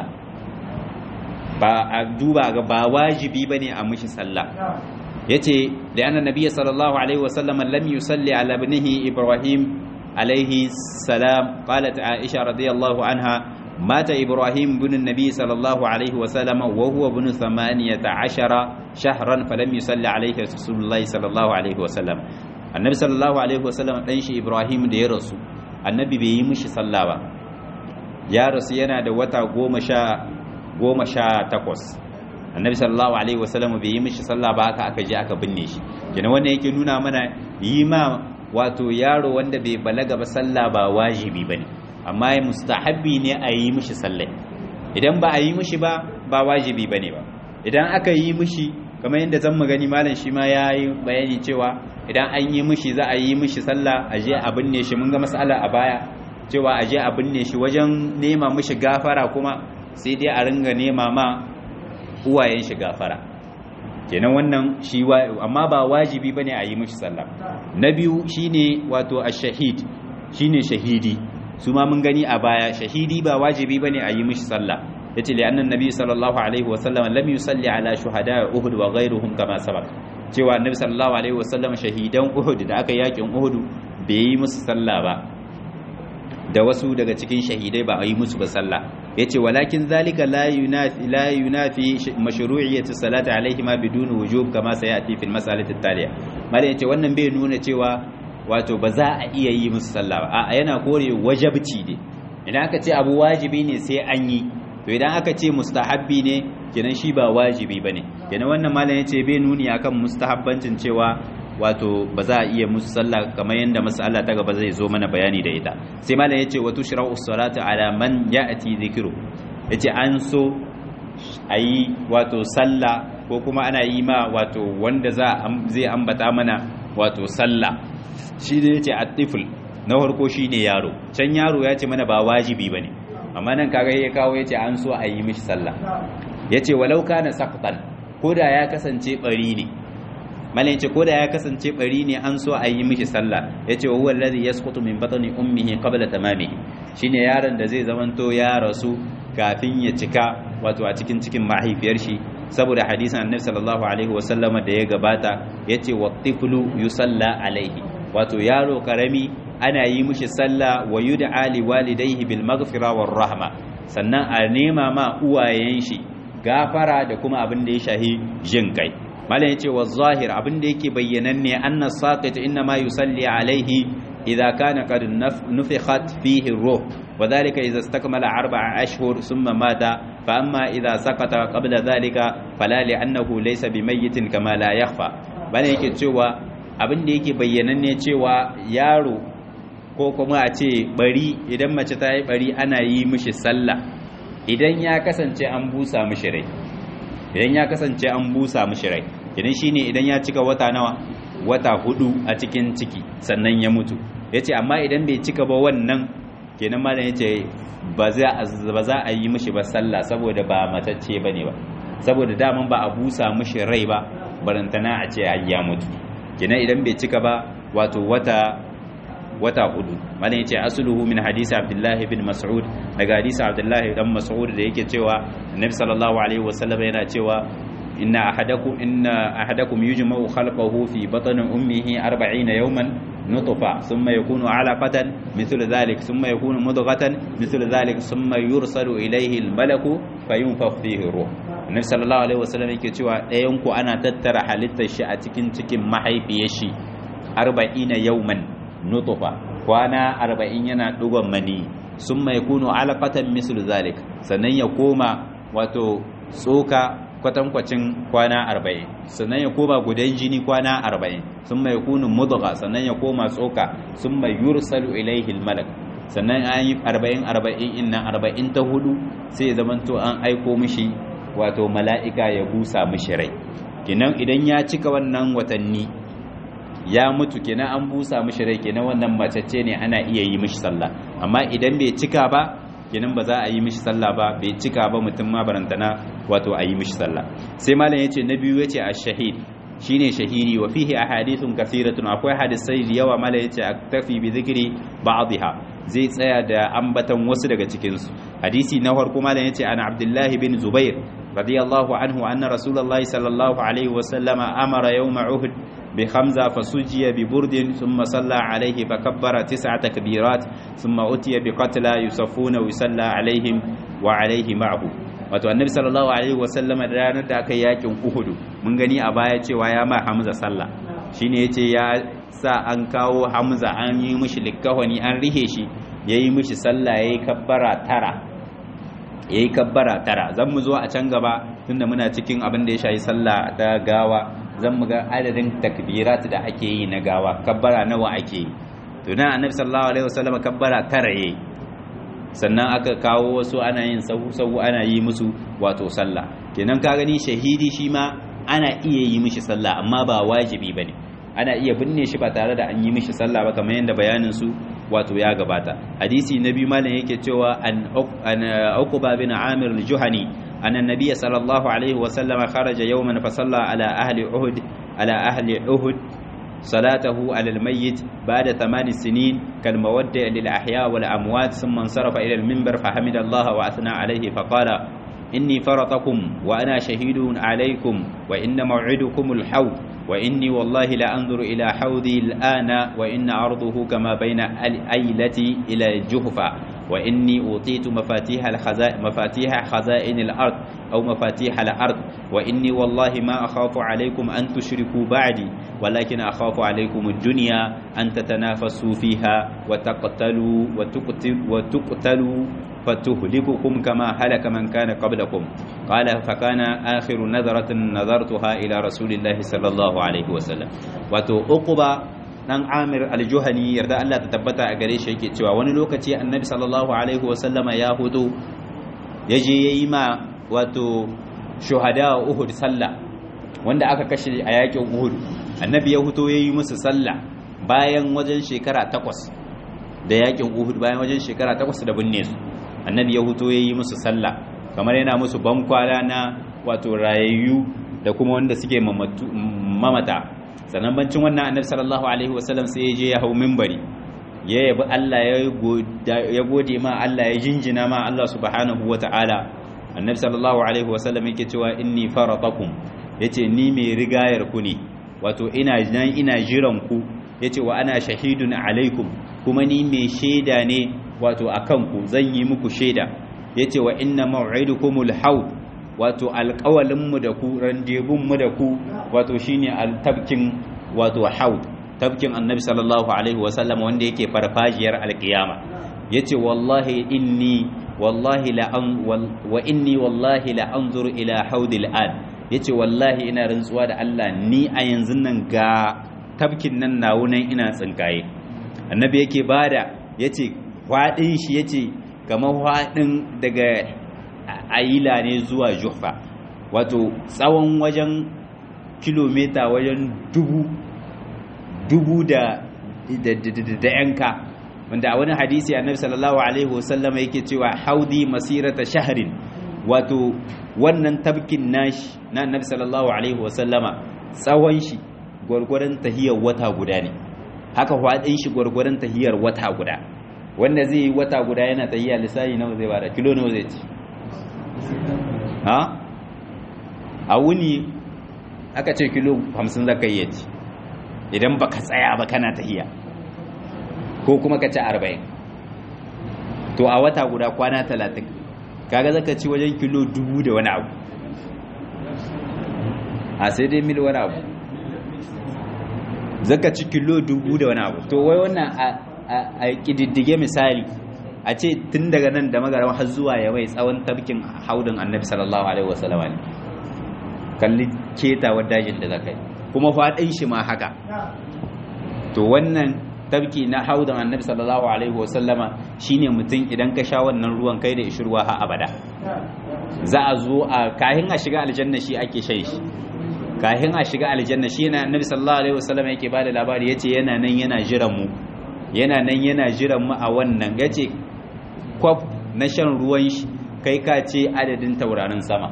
[SPEAKER 1] ba a duba ga ba wajibi bane a mushi sallah yace da anna nabiyyi sallallahu alaihi wasallam lam yusalli ala ibnihi ibrahim alaihi salam qalat aisha radiyallahu anha مات إبراهيم بن النبي صلى الله عليه وسلم وهو بن ثمانية عشر شهرا فلم يصلي عليه رسول الله صلى الله عليه وسلم النبي صلى الله عليه وسلم ɗanshi Ibrahim da ya rasu annabi bai yi mishi sallah ba ya rasu yana da wata goma sha goma sha takwas annabi sallallahu alaihi wasallam bai yi mishi sallah ba haka aka je aka binne shi kenan wannan yake nuna mana yi ma wato yaro wanda bai balaga ba sallah ba wajibi bane amma ya mustahabbi ne a yi mishi sallah idan ba a yi mishi ba ba wajibi bane ba idan aka yi mishi kamar yadda zan gani malam shi ma ya yi bayani cewa idan an yi mishi za a yi mishi sallah a je a binne shi mun ga mas'ala a baya cewa a je a binne shi wajen nema mishi gafara kuma sai dai a ringa nema ma uwayen shi gafara kenan wannan shi amma ba wajibi bane a yi mishi sallah na biyu shine wato ash-shahid shine shahidi su ma mun gani a baya shahidi ba wajibi bane a yi mishi sallah yace li annan nabi sallallahu alaihi wasallam lam yusalli ala shuhada uhud wa ghayruhum kama sabaq cewa annabi sallallahu alaihi wasallam shahidan uhud da aka yakin uhud bai yi musu sallah ba da wasu daga cikin shahidai ba a yi musu ba sallah yace walakin zalika la yunafi la yunafi mashru'iyyati salati alaihi ma bidun wujub kama sayati fil mas'alati taliya malai yace wannan bai nuna cewa wato ba za a iya yi musu sallah ba a yana kore wajabci ne idan aka ce abu wajibi ne sai an yi to idan aka ce mustahabbi ne kenan shi ba wajibi bane kenan wannan malam yace bai nuni akan mustahabbancin cewa wato ba za a iya musu sallah kamar yadda mas'ala ta gaba zai zo mana bayani da ita sai malam yace wa tushra'u salatu ala man ya'ti dhikru yace an so ayi wato sallah ko kuma ana yi ma wato wanda za zai ambata mana wato sallah shi da yace at-tifl na farko shine yaro can yaro ya ce mana ba wajibi bane amma nan kaga ya kawo yace an so a yi mishi sallah yace walau kana saqtan koda ya kasance bari ne malai yace koda ya kasance bari ne an so a yi mishi sallah yace wa huwa alladhi yasqutu min batni ummihi qabla tamamihi shine yaron da zai zamanto ya rasu kafin ya cika wato a cikin cikin mahaifiyar shi saboda hadisin annabi sallallahu alaihi wasallam da ya gabata yace wa tiflu yusalla alaihi wato yaro karami ana yi mishi sallah wa yud'a li walidayhi bil maghfira war rahma sannan a nema ma uwayen shi gafara da kuma abin da ya shahi jin kai malam yace wa zahir abin da yake bayyananne anna saqit inna ma yusalli alaihi idza kana qad nufikhat fihi ruh وذلك إذا استكمل أربع أشهر ثم مات فأما إذا سقط قبل ذلك فلا لأنه ليس بميت كما لا يخفى bane yake cewa abin da yake bayyananne cewa yaro ko kuma a ce bari idan mace ta yi bari ana yi mishi sallah idan ya kasance an busa mishi rai idan ya kasance an busa mishi rai idan shine idan ya cika wata nawa wata hudu a cikin ciki sannan ya mutu yace amma idan bai cika ba wannan kenan malam yace ba za ba za a yi mishi ba sallah saboda ba matacce bane ba saboda daman ba a busa mishi rai ba barantana a ce ya mutu kenan idan bai cika ba wato wata wata hudu malam yace asluhu min hadisi abdullahi bin mas'ud daga hadisi abdullahi dan mas'ud da yake cewa annabi sallallahu alaihi wasallam yana cewa inna ahadakum inna ahadakum yujma'u khalqahu fi batni ummihi 40 yawman nutfa thumma yakunu 'alaqatan mithlu dhalik thumma yakunu mudghatan mithlu dhalik thumma yursalu ilayhi al-malaku fayunfakh fihi ruh annabi sallallahu alaihi wasallam yake cewa ɗayan ku ana tattara halittar shi a cikin cikin mahaifiyar shi 40 yawman nutfa kwana 40 yana dugon mani thumma yakunu 'alaqatan mithlu dhalik sannan ya koma wato tsoka kwatankwacin kwana arba'in sannan ya koma gudan jini kwana arba'in sun mai kunin mudga sannan ya koma tsoka sun mai yursalu ilaihi malak sannan an yi arba'in arba'in innan arba'in ta hudu sai zamanto an aiko mishi wato mala'ika ya busa mishi rai kinan idan ya cika wannan watanni ya mutu kenan an busa mishi rai kenan wannan macece ne ana iya yi mishi sallah amma idan bai cika ba kenan ba za a yi mishi sallah ba bai cika ba mutum ma barantana wato a yi mishi sallah sai malam yace na biyu yace ash-shahid shine shahidi wa fihi ahadithun kathiratun akwai hadisai da yawa malam yace aktafi bi dhikri ba'dha zai tsaya da ambatan wasu daga cikin su hadisi na farko malam yace ana abdullahi bin zubair radiyallahu anhu anna rasulullahi sallallahu alaihi wa sallama amara yawma uhud بخمزة فسجي ببرد ثم صلى عليه فكبر تسع تكبيرات ثم أتي بقتلى يصفون ويصلى عليهم وعليه معه wato annabi sallallahu alaihi wasallama da ranar da aka yakin uhudu mun gani a baya cewa ya ma hamza sallah shine yace ya sa an kawo hamza an yi mishi likkawani an rihe shi yayi mishi sallah yayi kabbara tara yayi kabbara tara zan mu zo a can gaba tunda muna cikin abin da ya shayi sallah da gawa zan mu ga adadin takbirat da ake yi na gawa kabbara nawa ake yi to nan annabi sallallahu alaihi wasallam kabbara tara yayi sannan aka kawo wasu ana yin sahu sahu ana yi musu wato sallah kenan ka gani shahidi shi ma ana iya yi mishi sallah amma ba wajibi bane ana iya binne shi ba tare da an yi mishi sallah ba kamar yadda bayanin su wato ya gabata hadisi na biyu malam yake cewa an uqba bin amir al-juhani أن النبي صلى الله عليه وسلم خرج يوما فصلى على أهل أهد على أهل أهد صلاته على الميت بعد ثمان سنين كالمودع للأحياء والأموات ثم انصرف إلى المنبر فحمد الله وأثنى عليه فقال إني فرطكم وأنا شهيد عليكم وإن موعدكم الحوض وإني والله لأنظر إلى حوضي الآن وإن عرضه كما بين الأيلة إلى الجهفة وإني أوتيت مفاتيح الخزائن مفاتيح خزائن الأرض أو مفاتيح الأرض وإني والله ما أخاف عليكم أن تشركوا بعدي ولكن أخاف عليكم الدنيا أن تتنافسوا فيها وتقتلوا وتقتل وتقتلوا فتهلككم كما هلك من كان قبلكم قال فكان آخر نظرة نظرتها إلى رسول الله صلى الله عليه وسلم وتؤقب dan Amir al-Juhani yarda Allah ta tabbata a gare shi yake cewa wani lokaci Annabi sallallahu alaihi wasallama ya hudu yaje yayi ma wato shuhada Uhud sallah wanda aka kashe a yakin Uhud Annabi ya huto yayi musu sallah bayan wajen shekara takwas da yakin Uhud bayan wajen shekara takwas da binne su Annabi ya huto yayi musu sallah kamar yana musu bankwala na wato rayayyu da kuma wanda suke mamata sannan bancin wannan annabi sallallahu alaihi wasallam sai ya je ya hau minbari ya yabi Allah ya gode ma Allah ya jinjina ma Allah subhanahu wata'ala annabi sallallahu alaihi wasallam yake cewa inni faratakum yace ni mai rigayar ku ne wato ina nan ina jiran ku yace wa ana shahidun alaikum kuma ni mai shaida ne wato akan ku zan yi muku shaida yace wa inna maw'idukumul haud wato alƙawalinmu da ku randebunmu da ku wato shine altabkin wato haud tabkin annabi sallallahu alaihi wasallam wanda yake farfajiyar alƙiyama yace wallahi inni wallahi la an wa inni wallahi la anzuru ila haudil an yace wallahi ina rantsuwa da Allah ni a yanzu nan ga tabkin nan nawunan ina tsinkaye annabi yake bada yace fadin shi yace kamar fadin daga ayila ne zuwa juhfa wato tsawon wajen kilomita wajen dubu dubu da da yanka wanda a wani hadisi annabi sallallahu alaihi wasallam yake cewa haudi masirata shahrin wato wannan tabkin nashi na annabi sallallahu alaihi wasallama tsawon shi gwargwaron tahiyar wata guda ne haka hwadin shi gwargwaron tahiyar wata guda wanda zai yi wata guda yana tahiya lissahi nawa zai bada kilo nawa zai ci ha a wuni aka ce kilo 50 zaka yi ci idan baka tsaya ba kana tahiya ko kuma ka ci 40 to a wata guda kwana 30 kaga zaka ci wajen kilo dubu da wani abu a sai dai mil wani abu zaka ci kilo dubu da wani abu to wai wannan a kididdige misali a ce tun daga nan da magaran har zuwa ya mai tsawon tabkin haudin annabi sallallahu alaihi wasallama ne kalli ketawar dajin da zaka yi kuma faɗin shi ma haka to wannan tabki na haudin annabi sallallahu alaihi wasallama shine mutum idan ka sha wannan ruwan kai da ishirwa ha abada za a zo a kahin a shiga aljanna shi ake shan shi kahin a shiga aljanna shi yana annabi sallallahu alaihi wasallam yake bada labari yace yana nan yana jiran mu yana nan yana jiran mu a wannan yace kwaf na shan ruwan shi kai ka ce adadin taurarin sama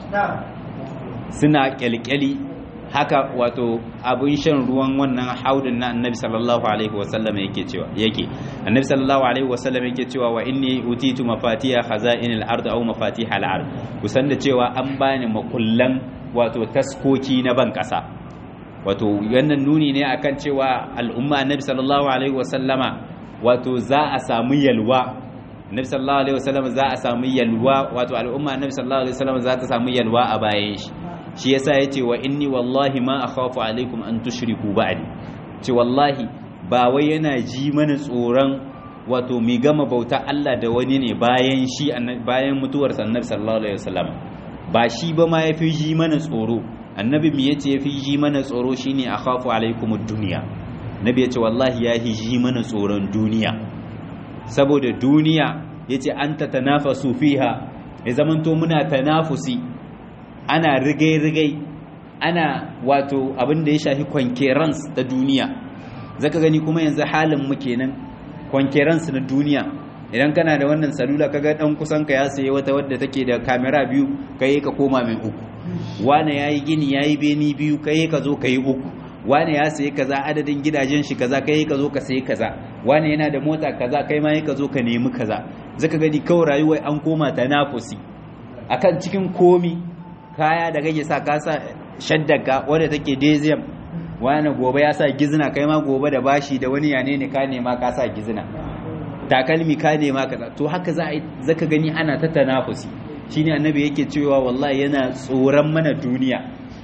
[SPEAKER 1] suna kyalkyali haka wato abin shan ruwan wannan haudin na annabi sallallahu alaihi wasallam yake cewa yake annabi sallallahu alaihi wasallam yake cewa wa inni utitu mafatiha khaza'inil ard aw mafatihal ard kusan da cewa an bani makullan wato taskoki na ban kasa wato wannan nuni ne akan cewa al'umma annabi sallallahu alaihi wasallama wato za a samu yalwa annabi sallallahu alaihi wasallam za a samu yalwa wato al'umma annabi sallallahu alaihi wasallam za ta samu yalwa a bayan shi shi yasa yace wa inni wallahi ma akhafu alaikum an tushriku ba'di ce wallahi ba wai yana ji mana tsoron wato mi gama bauta Allah da wani ne bayan shi bayan mutuwar annabi sallallahu alaihi wasallam ba shi ba ma yafi ji mana tsoro annabi me yace yafi ji mana tsoro shine akhafu alaikum ad-dunya nabi yace wallahi ya ji mana tsoron duniya saboda duniya yace anta tanafasu fiha ya zamanto muna tanafusi ana rigai-rigai ana wato abin da ya shafi kwankerans da duniya zaka gani kuma yanzu halin mu kenan kwankerans na duniya idan kana da wannan salula kaga dan kusan ka ya saye wata wadda take da kamera biyu kai ka koma mai uku wane yayi gini yayi beni biyu kai ka zo kai uku wane ya saye kaza adadin gidajen shi kaza kai ka zo ka saye kaza wane yana da mota kaza kai ma ka zo ka nemi kaza zaka gani kawai rayuwar an koma tanafusi akan cikin komi kaya da kake sa kasa shaddaka wadda take dezem wani gobe ya sa gizina kai ma gobe da bashi da wani yane ne ka nema ka sa gizina takalmi ka nema ka to haka za a zaka gani ana ta tanafusi shine annabi yake cewa wallahi yana tsoron mana duniya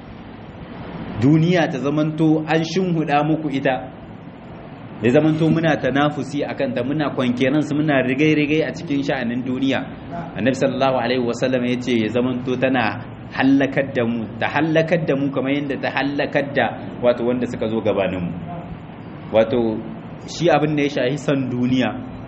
[SPEAKER 1] duniya ta zamanto an shinhuda muku ita ya zamanto muna tanafusi akan ta muna kwankeran su muna rigai-rigai a cikin sha'anin duniya annabi sallallahu alaihi wasallam yace ya zamanto tana hallakar da mu ta hallakar da mu kamar yadda ta hallakar da wato wanda suka zo gabanin mu wato shi abin da ya shahi san duniya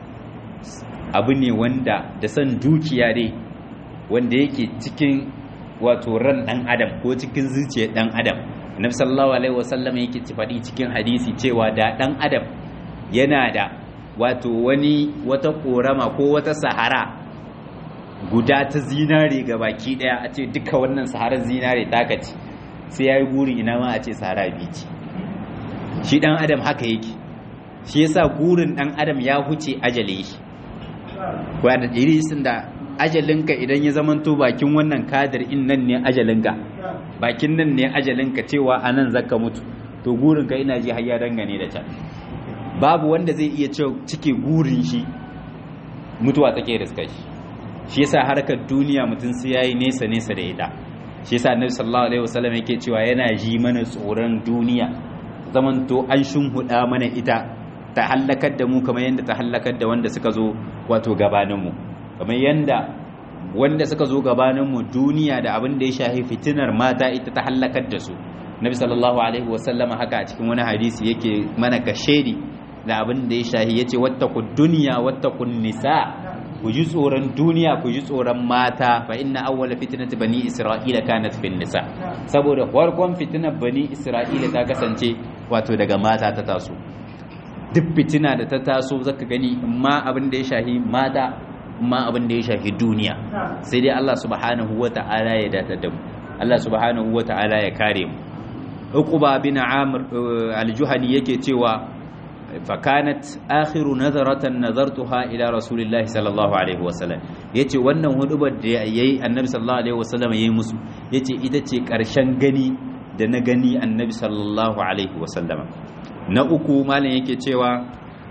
[SPEAKER 1] abu ne wanda da san dukiya dai wanda yake cikin wato ran dan adam ko cikin zuciyar dan adam annabi sallallahu alaihi wasallam yake faɗi cikin hadisi cewa da dan adam yana da wato wani wata korama ko wata sahara guda ta zinare ga baki daya a ce duka wannan saharar zinare taka ce sai ya yi guri ina ma a ce sahara bici shi dan adam haka yake shi yasa gurin dan adam ya huce ajale shi kuwa da irisin da ajalinka idan ya zamanto bakin wannan kadar in nan ne ajalinka bakin nan ne ajalinka cewa a nan zaka mutu to gurinka ina ji har ya dangane da can babu wanda zai iya cike gurin shi mutuwa take da shi shi yasa harkar duniya mutum sai yayi nesa nesa da ita shi yasa annabi sallallahu alaihi wasallam yake cewa yana ji mana tsoron duniya zaman to an shunhuda mana ita ta hallakar da mu kamar yadda ta hallakar da wanda suka zo wato gabanin mu kamar yadda wanda suka zo gabanin mu duniya da abin da ya shafi fitinar mata ita ta hallakar da su nabi sallallahu alaihi wasallam haka a cikin wani hadisi yake mana kashedi da abin da ya shafi yace wattaqud dunya wattaqun nisa ku ji tsoron duniya ku ji tsoron mata fa inna awwala fitnati bani isra'ila kanat fin nisa saboda farkon fitinar bani isra'ila ta kasance wato daga mata ta taso duk fitina da ta taso zaka gani amma abin da ya shahi mata amma abin da ya shahi duniya sai dai Allah subhanahu wata'ala ya datar da mu Allah subhanahu wata'ala ya kare mu Uqba bin Amr al-Juhani yake cewa fakanat akhiru nazaratan nazartuha ila rasulillahi sallallahu alaihi wasallam yace wannan hudubar da yayi annabi sallallahu alaihi wasallam yayi musu yace ita ce karshen gani da na gani annabi sallallahu alaihi wasallam na uku malam yake cewa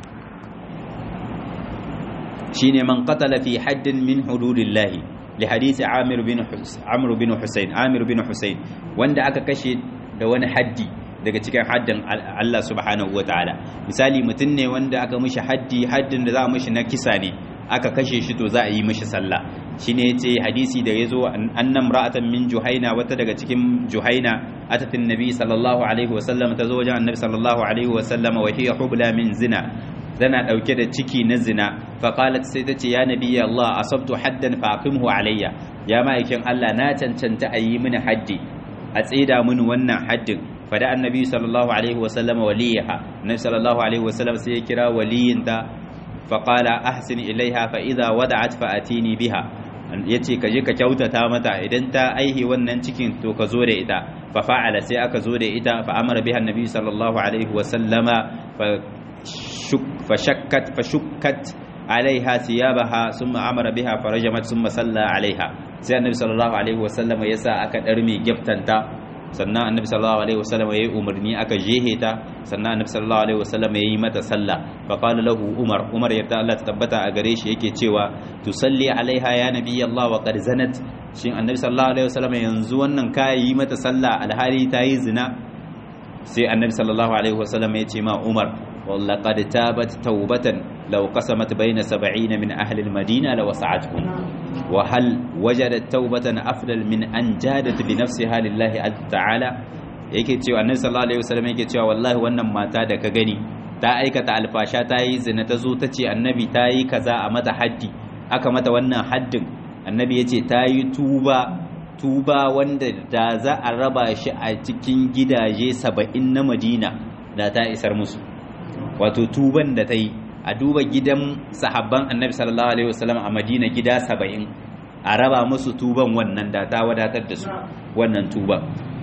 [SPEAKER 1] shine man qatala fi haddin min hududillahi li hadisi amir bin amr bin husayn amir bin husayn wanda aka kashe da wani haddi daga cikin haddin Allah subhanahu wataala misali mutum ne wanda aka mishi haddi haddin da za a mishi na kisa ne aka kashe shi to za a yi mishi sallah shine yace hadisi da yazo annam ra'atan min juhaina wata daga cikin juhaina atatin nabi sallallahu alaihi wasallam ta zo wajen annabi sallallahu alaihi wasallam wa hiya hubla min zina tana dauke da ciki na zina fa qalat sai tace ya nabi Allah asabtu haddan fa aqimhu alayya ya ma'aikin Allah na cancanta a yi mini haddi a tsida mini wannan haddin fada annabi sallallahu alaihi wasallam waliyaha annabi sallallahu alaihi wasallam sai ya kira waliyinta faqala ahsin ilaiha fa idza wada'at fa atini biha yace kaje ka kyautata mata idan ta aihi wannan cikin to ka zo da ita fa fa'ala sai aka zo da ita fa amara biha annabi sallallahu alaihi wasallama fa fa shakkat fa shukkat alaiha thiyabaha thumma amara biha farajamat thumma salla alaiha sai annabi sallallahu alaihi wasallam ya sa aka darme giftanta sannan annabi sallallahu alaihi wasallam ya yi umarni aka jehe ta sannan annabi sallallahu alaihi wasallam ya yi mata sallah fa qala lahu umar umar yadda Allah ta tabbata a gare shi yake cewa tusalli alaiha ya nabi Allah wa qad zanat shin annabi sallallahu alaihi wasallam yanzu wannan ka yi mata sallah alhali ta yi zina sai annabi sallallahu alaihi wasallam ya ce ma umar ولقد تابت توبة لو قسمت بين سبعين من أهل المدينة لوسعتهم وهل وجدت توبة أفضل من أن جادت بنفسها لله عز تعالى yake cewa annabi sallallahu alaihi wasallam yake cewa wallahi wannan mata da ka gani ta aikata alfasha ta yi zina ta zo ta ce annabi ta yi kaza a mata haddi aka mata wannan haddin annabi ya ce ta yi tuba tuba wanda da za a raba shi a cikin gidaje saba'in na madina da ta isar musu wato tuban da ta yi a duba gidan sahabban annabi sallallahu alaihi wasallam a madina gida saba'in a raba musu tuban wannan da ta wadatar da su wannan tuba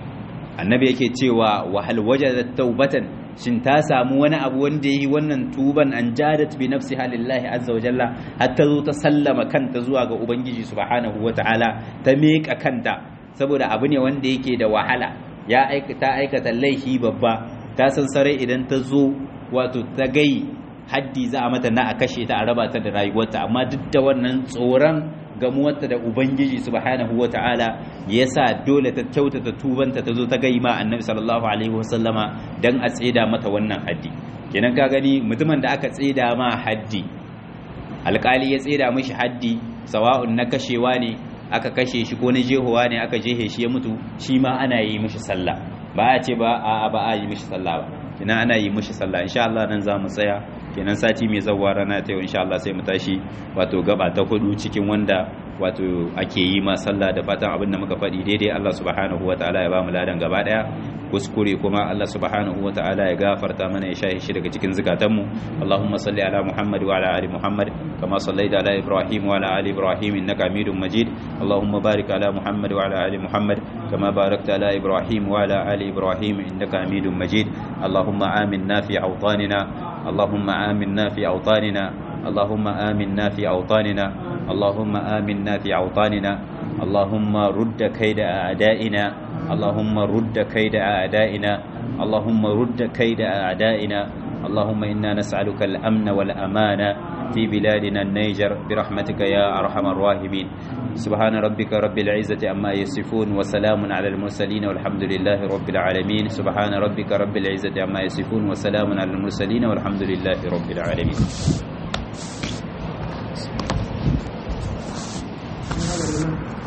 [SPEAKER 1] annabi yake cewa wahal wajadat taubatan shin ta samu wani abu wanda yi wannan tuban an jadat bi nafsiha lillahi azza wa jalla hatta zo ta sallama kanta zuwa ga ubangiji subhanahu wataala ta meka kanta saboda abu ne wanda yake da wahala ya aikata aikata laifi babba ta san sarai idan ta zo wato ta gai haddi za a mata na a kashe ta a raba ta da rayuwarta amma duk da wannan tsoron gamuwarta da ubangiji subhanahu wata'ala yasa dole ta kyautata tubanta ta zo ta gai ma annabi sallallahu alaihi wasallama dan a tseda mata wannan haddi kenan ka gani mutumin da aka tseda ma haddi alkali ya tseda mishi haddi sawa'un na kashewa ne aka kashe shi ko na jehowa ne aka jehe shi ya mutu shi ma ana yi mishi sallah ba a ce ba a ba a yi mishi sallah ba ina ana yi mishi sallah insha Allah nan za mu tsaya kenan sati mai zawwa rana ta yau insha Allah sai mu tashi wato gaba ta hudu cikin wanda wato ake yi ma sallah da fatan abin da muka faɗi daidai Allah subhanahu wataala ya ba mu ladan gaba daya kuskure kuma Allah subhanahu wataala ya gafarta mana ya shahi shi daga cikin zukatanmu Allahumma salli ala Muhammad wa ala ali Muhammad kama sallaita ala Ibrahim wa ala ali Ibrahim innaka Hamidum Majid Allahumma barik ala Muhammad wa ala ali Muhammad kama barakta ala Ibrahim wa ala ali Ibrahim innaka Hamidum Majid Allahumma aminna fi awtanina اللهم آمنا في أوطاننا اللهم آمنا في أوطاننا اللهم آمنا في أوطاننا اللهم رد كيد أعدائنا اللهم رد كيد أعدائنا اللهم رد كيد أعدائنا اللهم إنا نسألك الأمن والأمان في بلادنا النيجر برحمتك يا أرحم الراحمين سبحان ربك رب العزة أما يصفون وسلام على المرسلين والحمد لله رب العالمين سبحان ربك رب العزة أما يصفون وسلام على المرسلين والحمد لله رب العالمين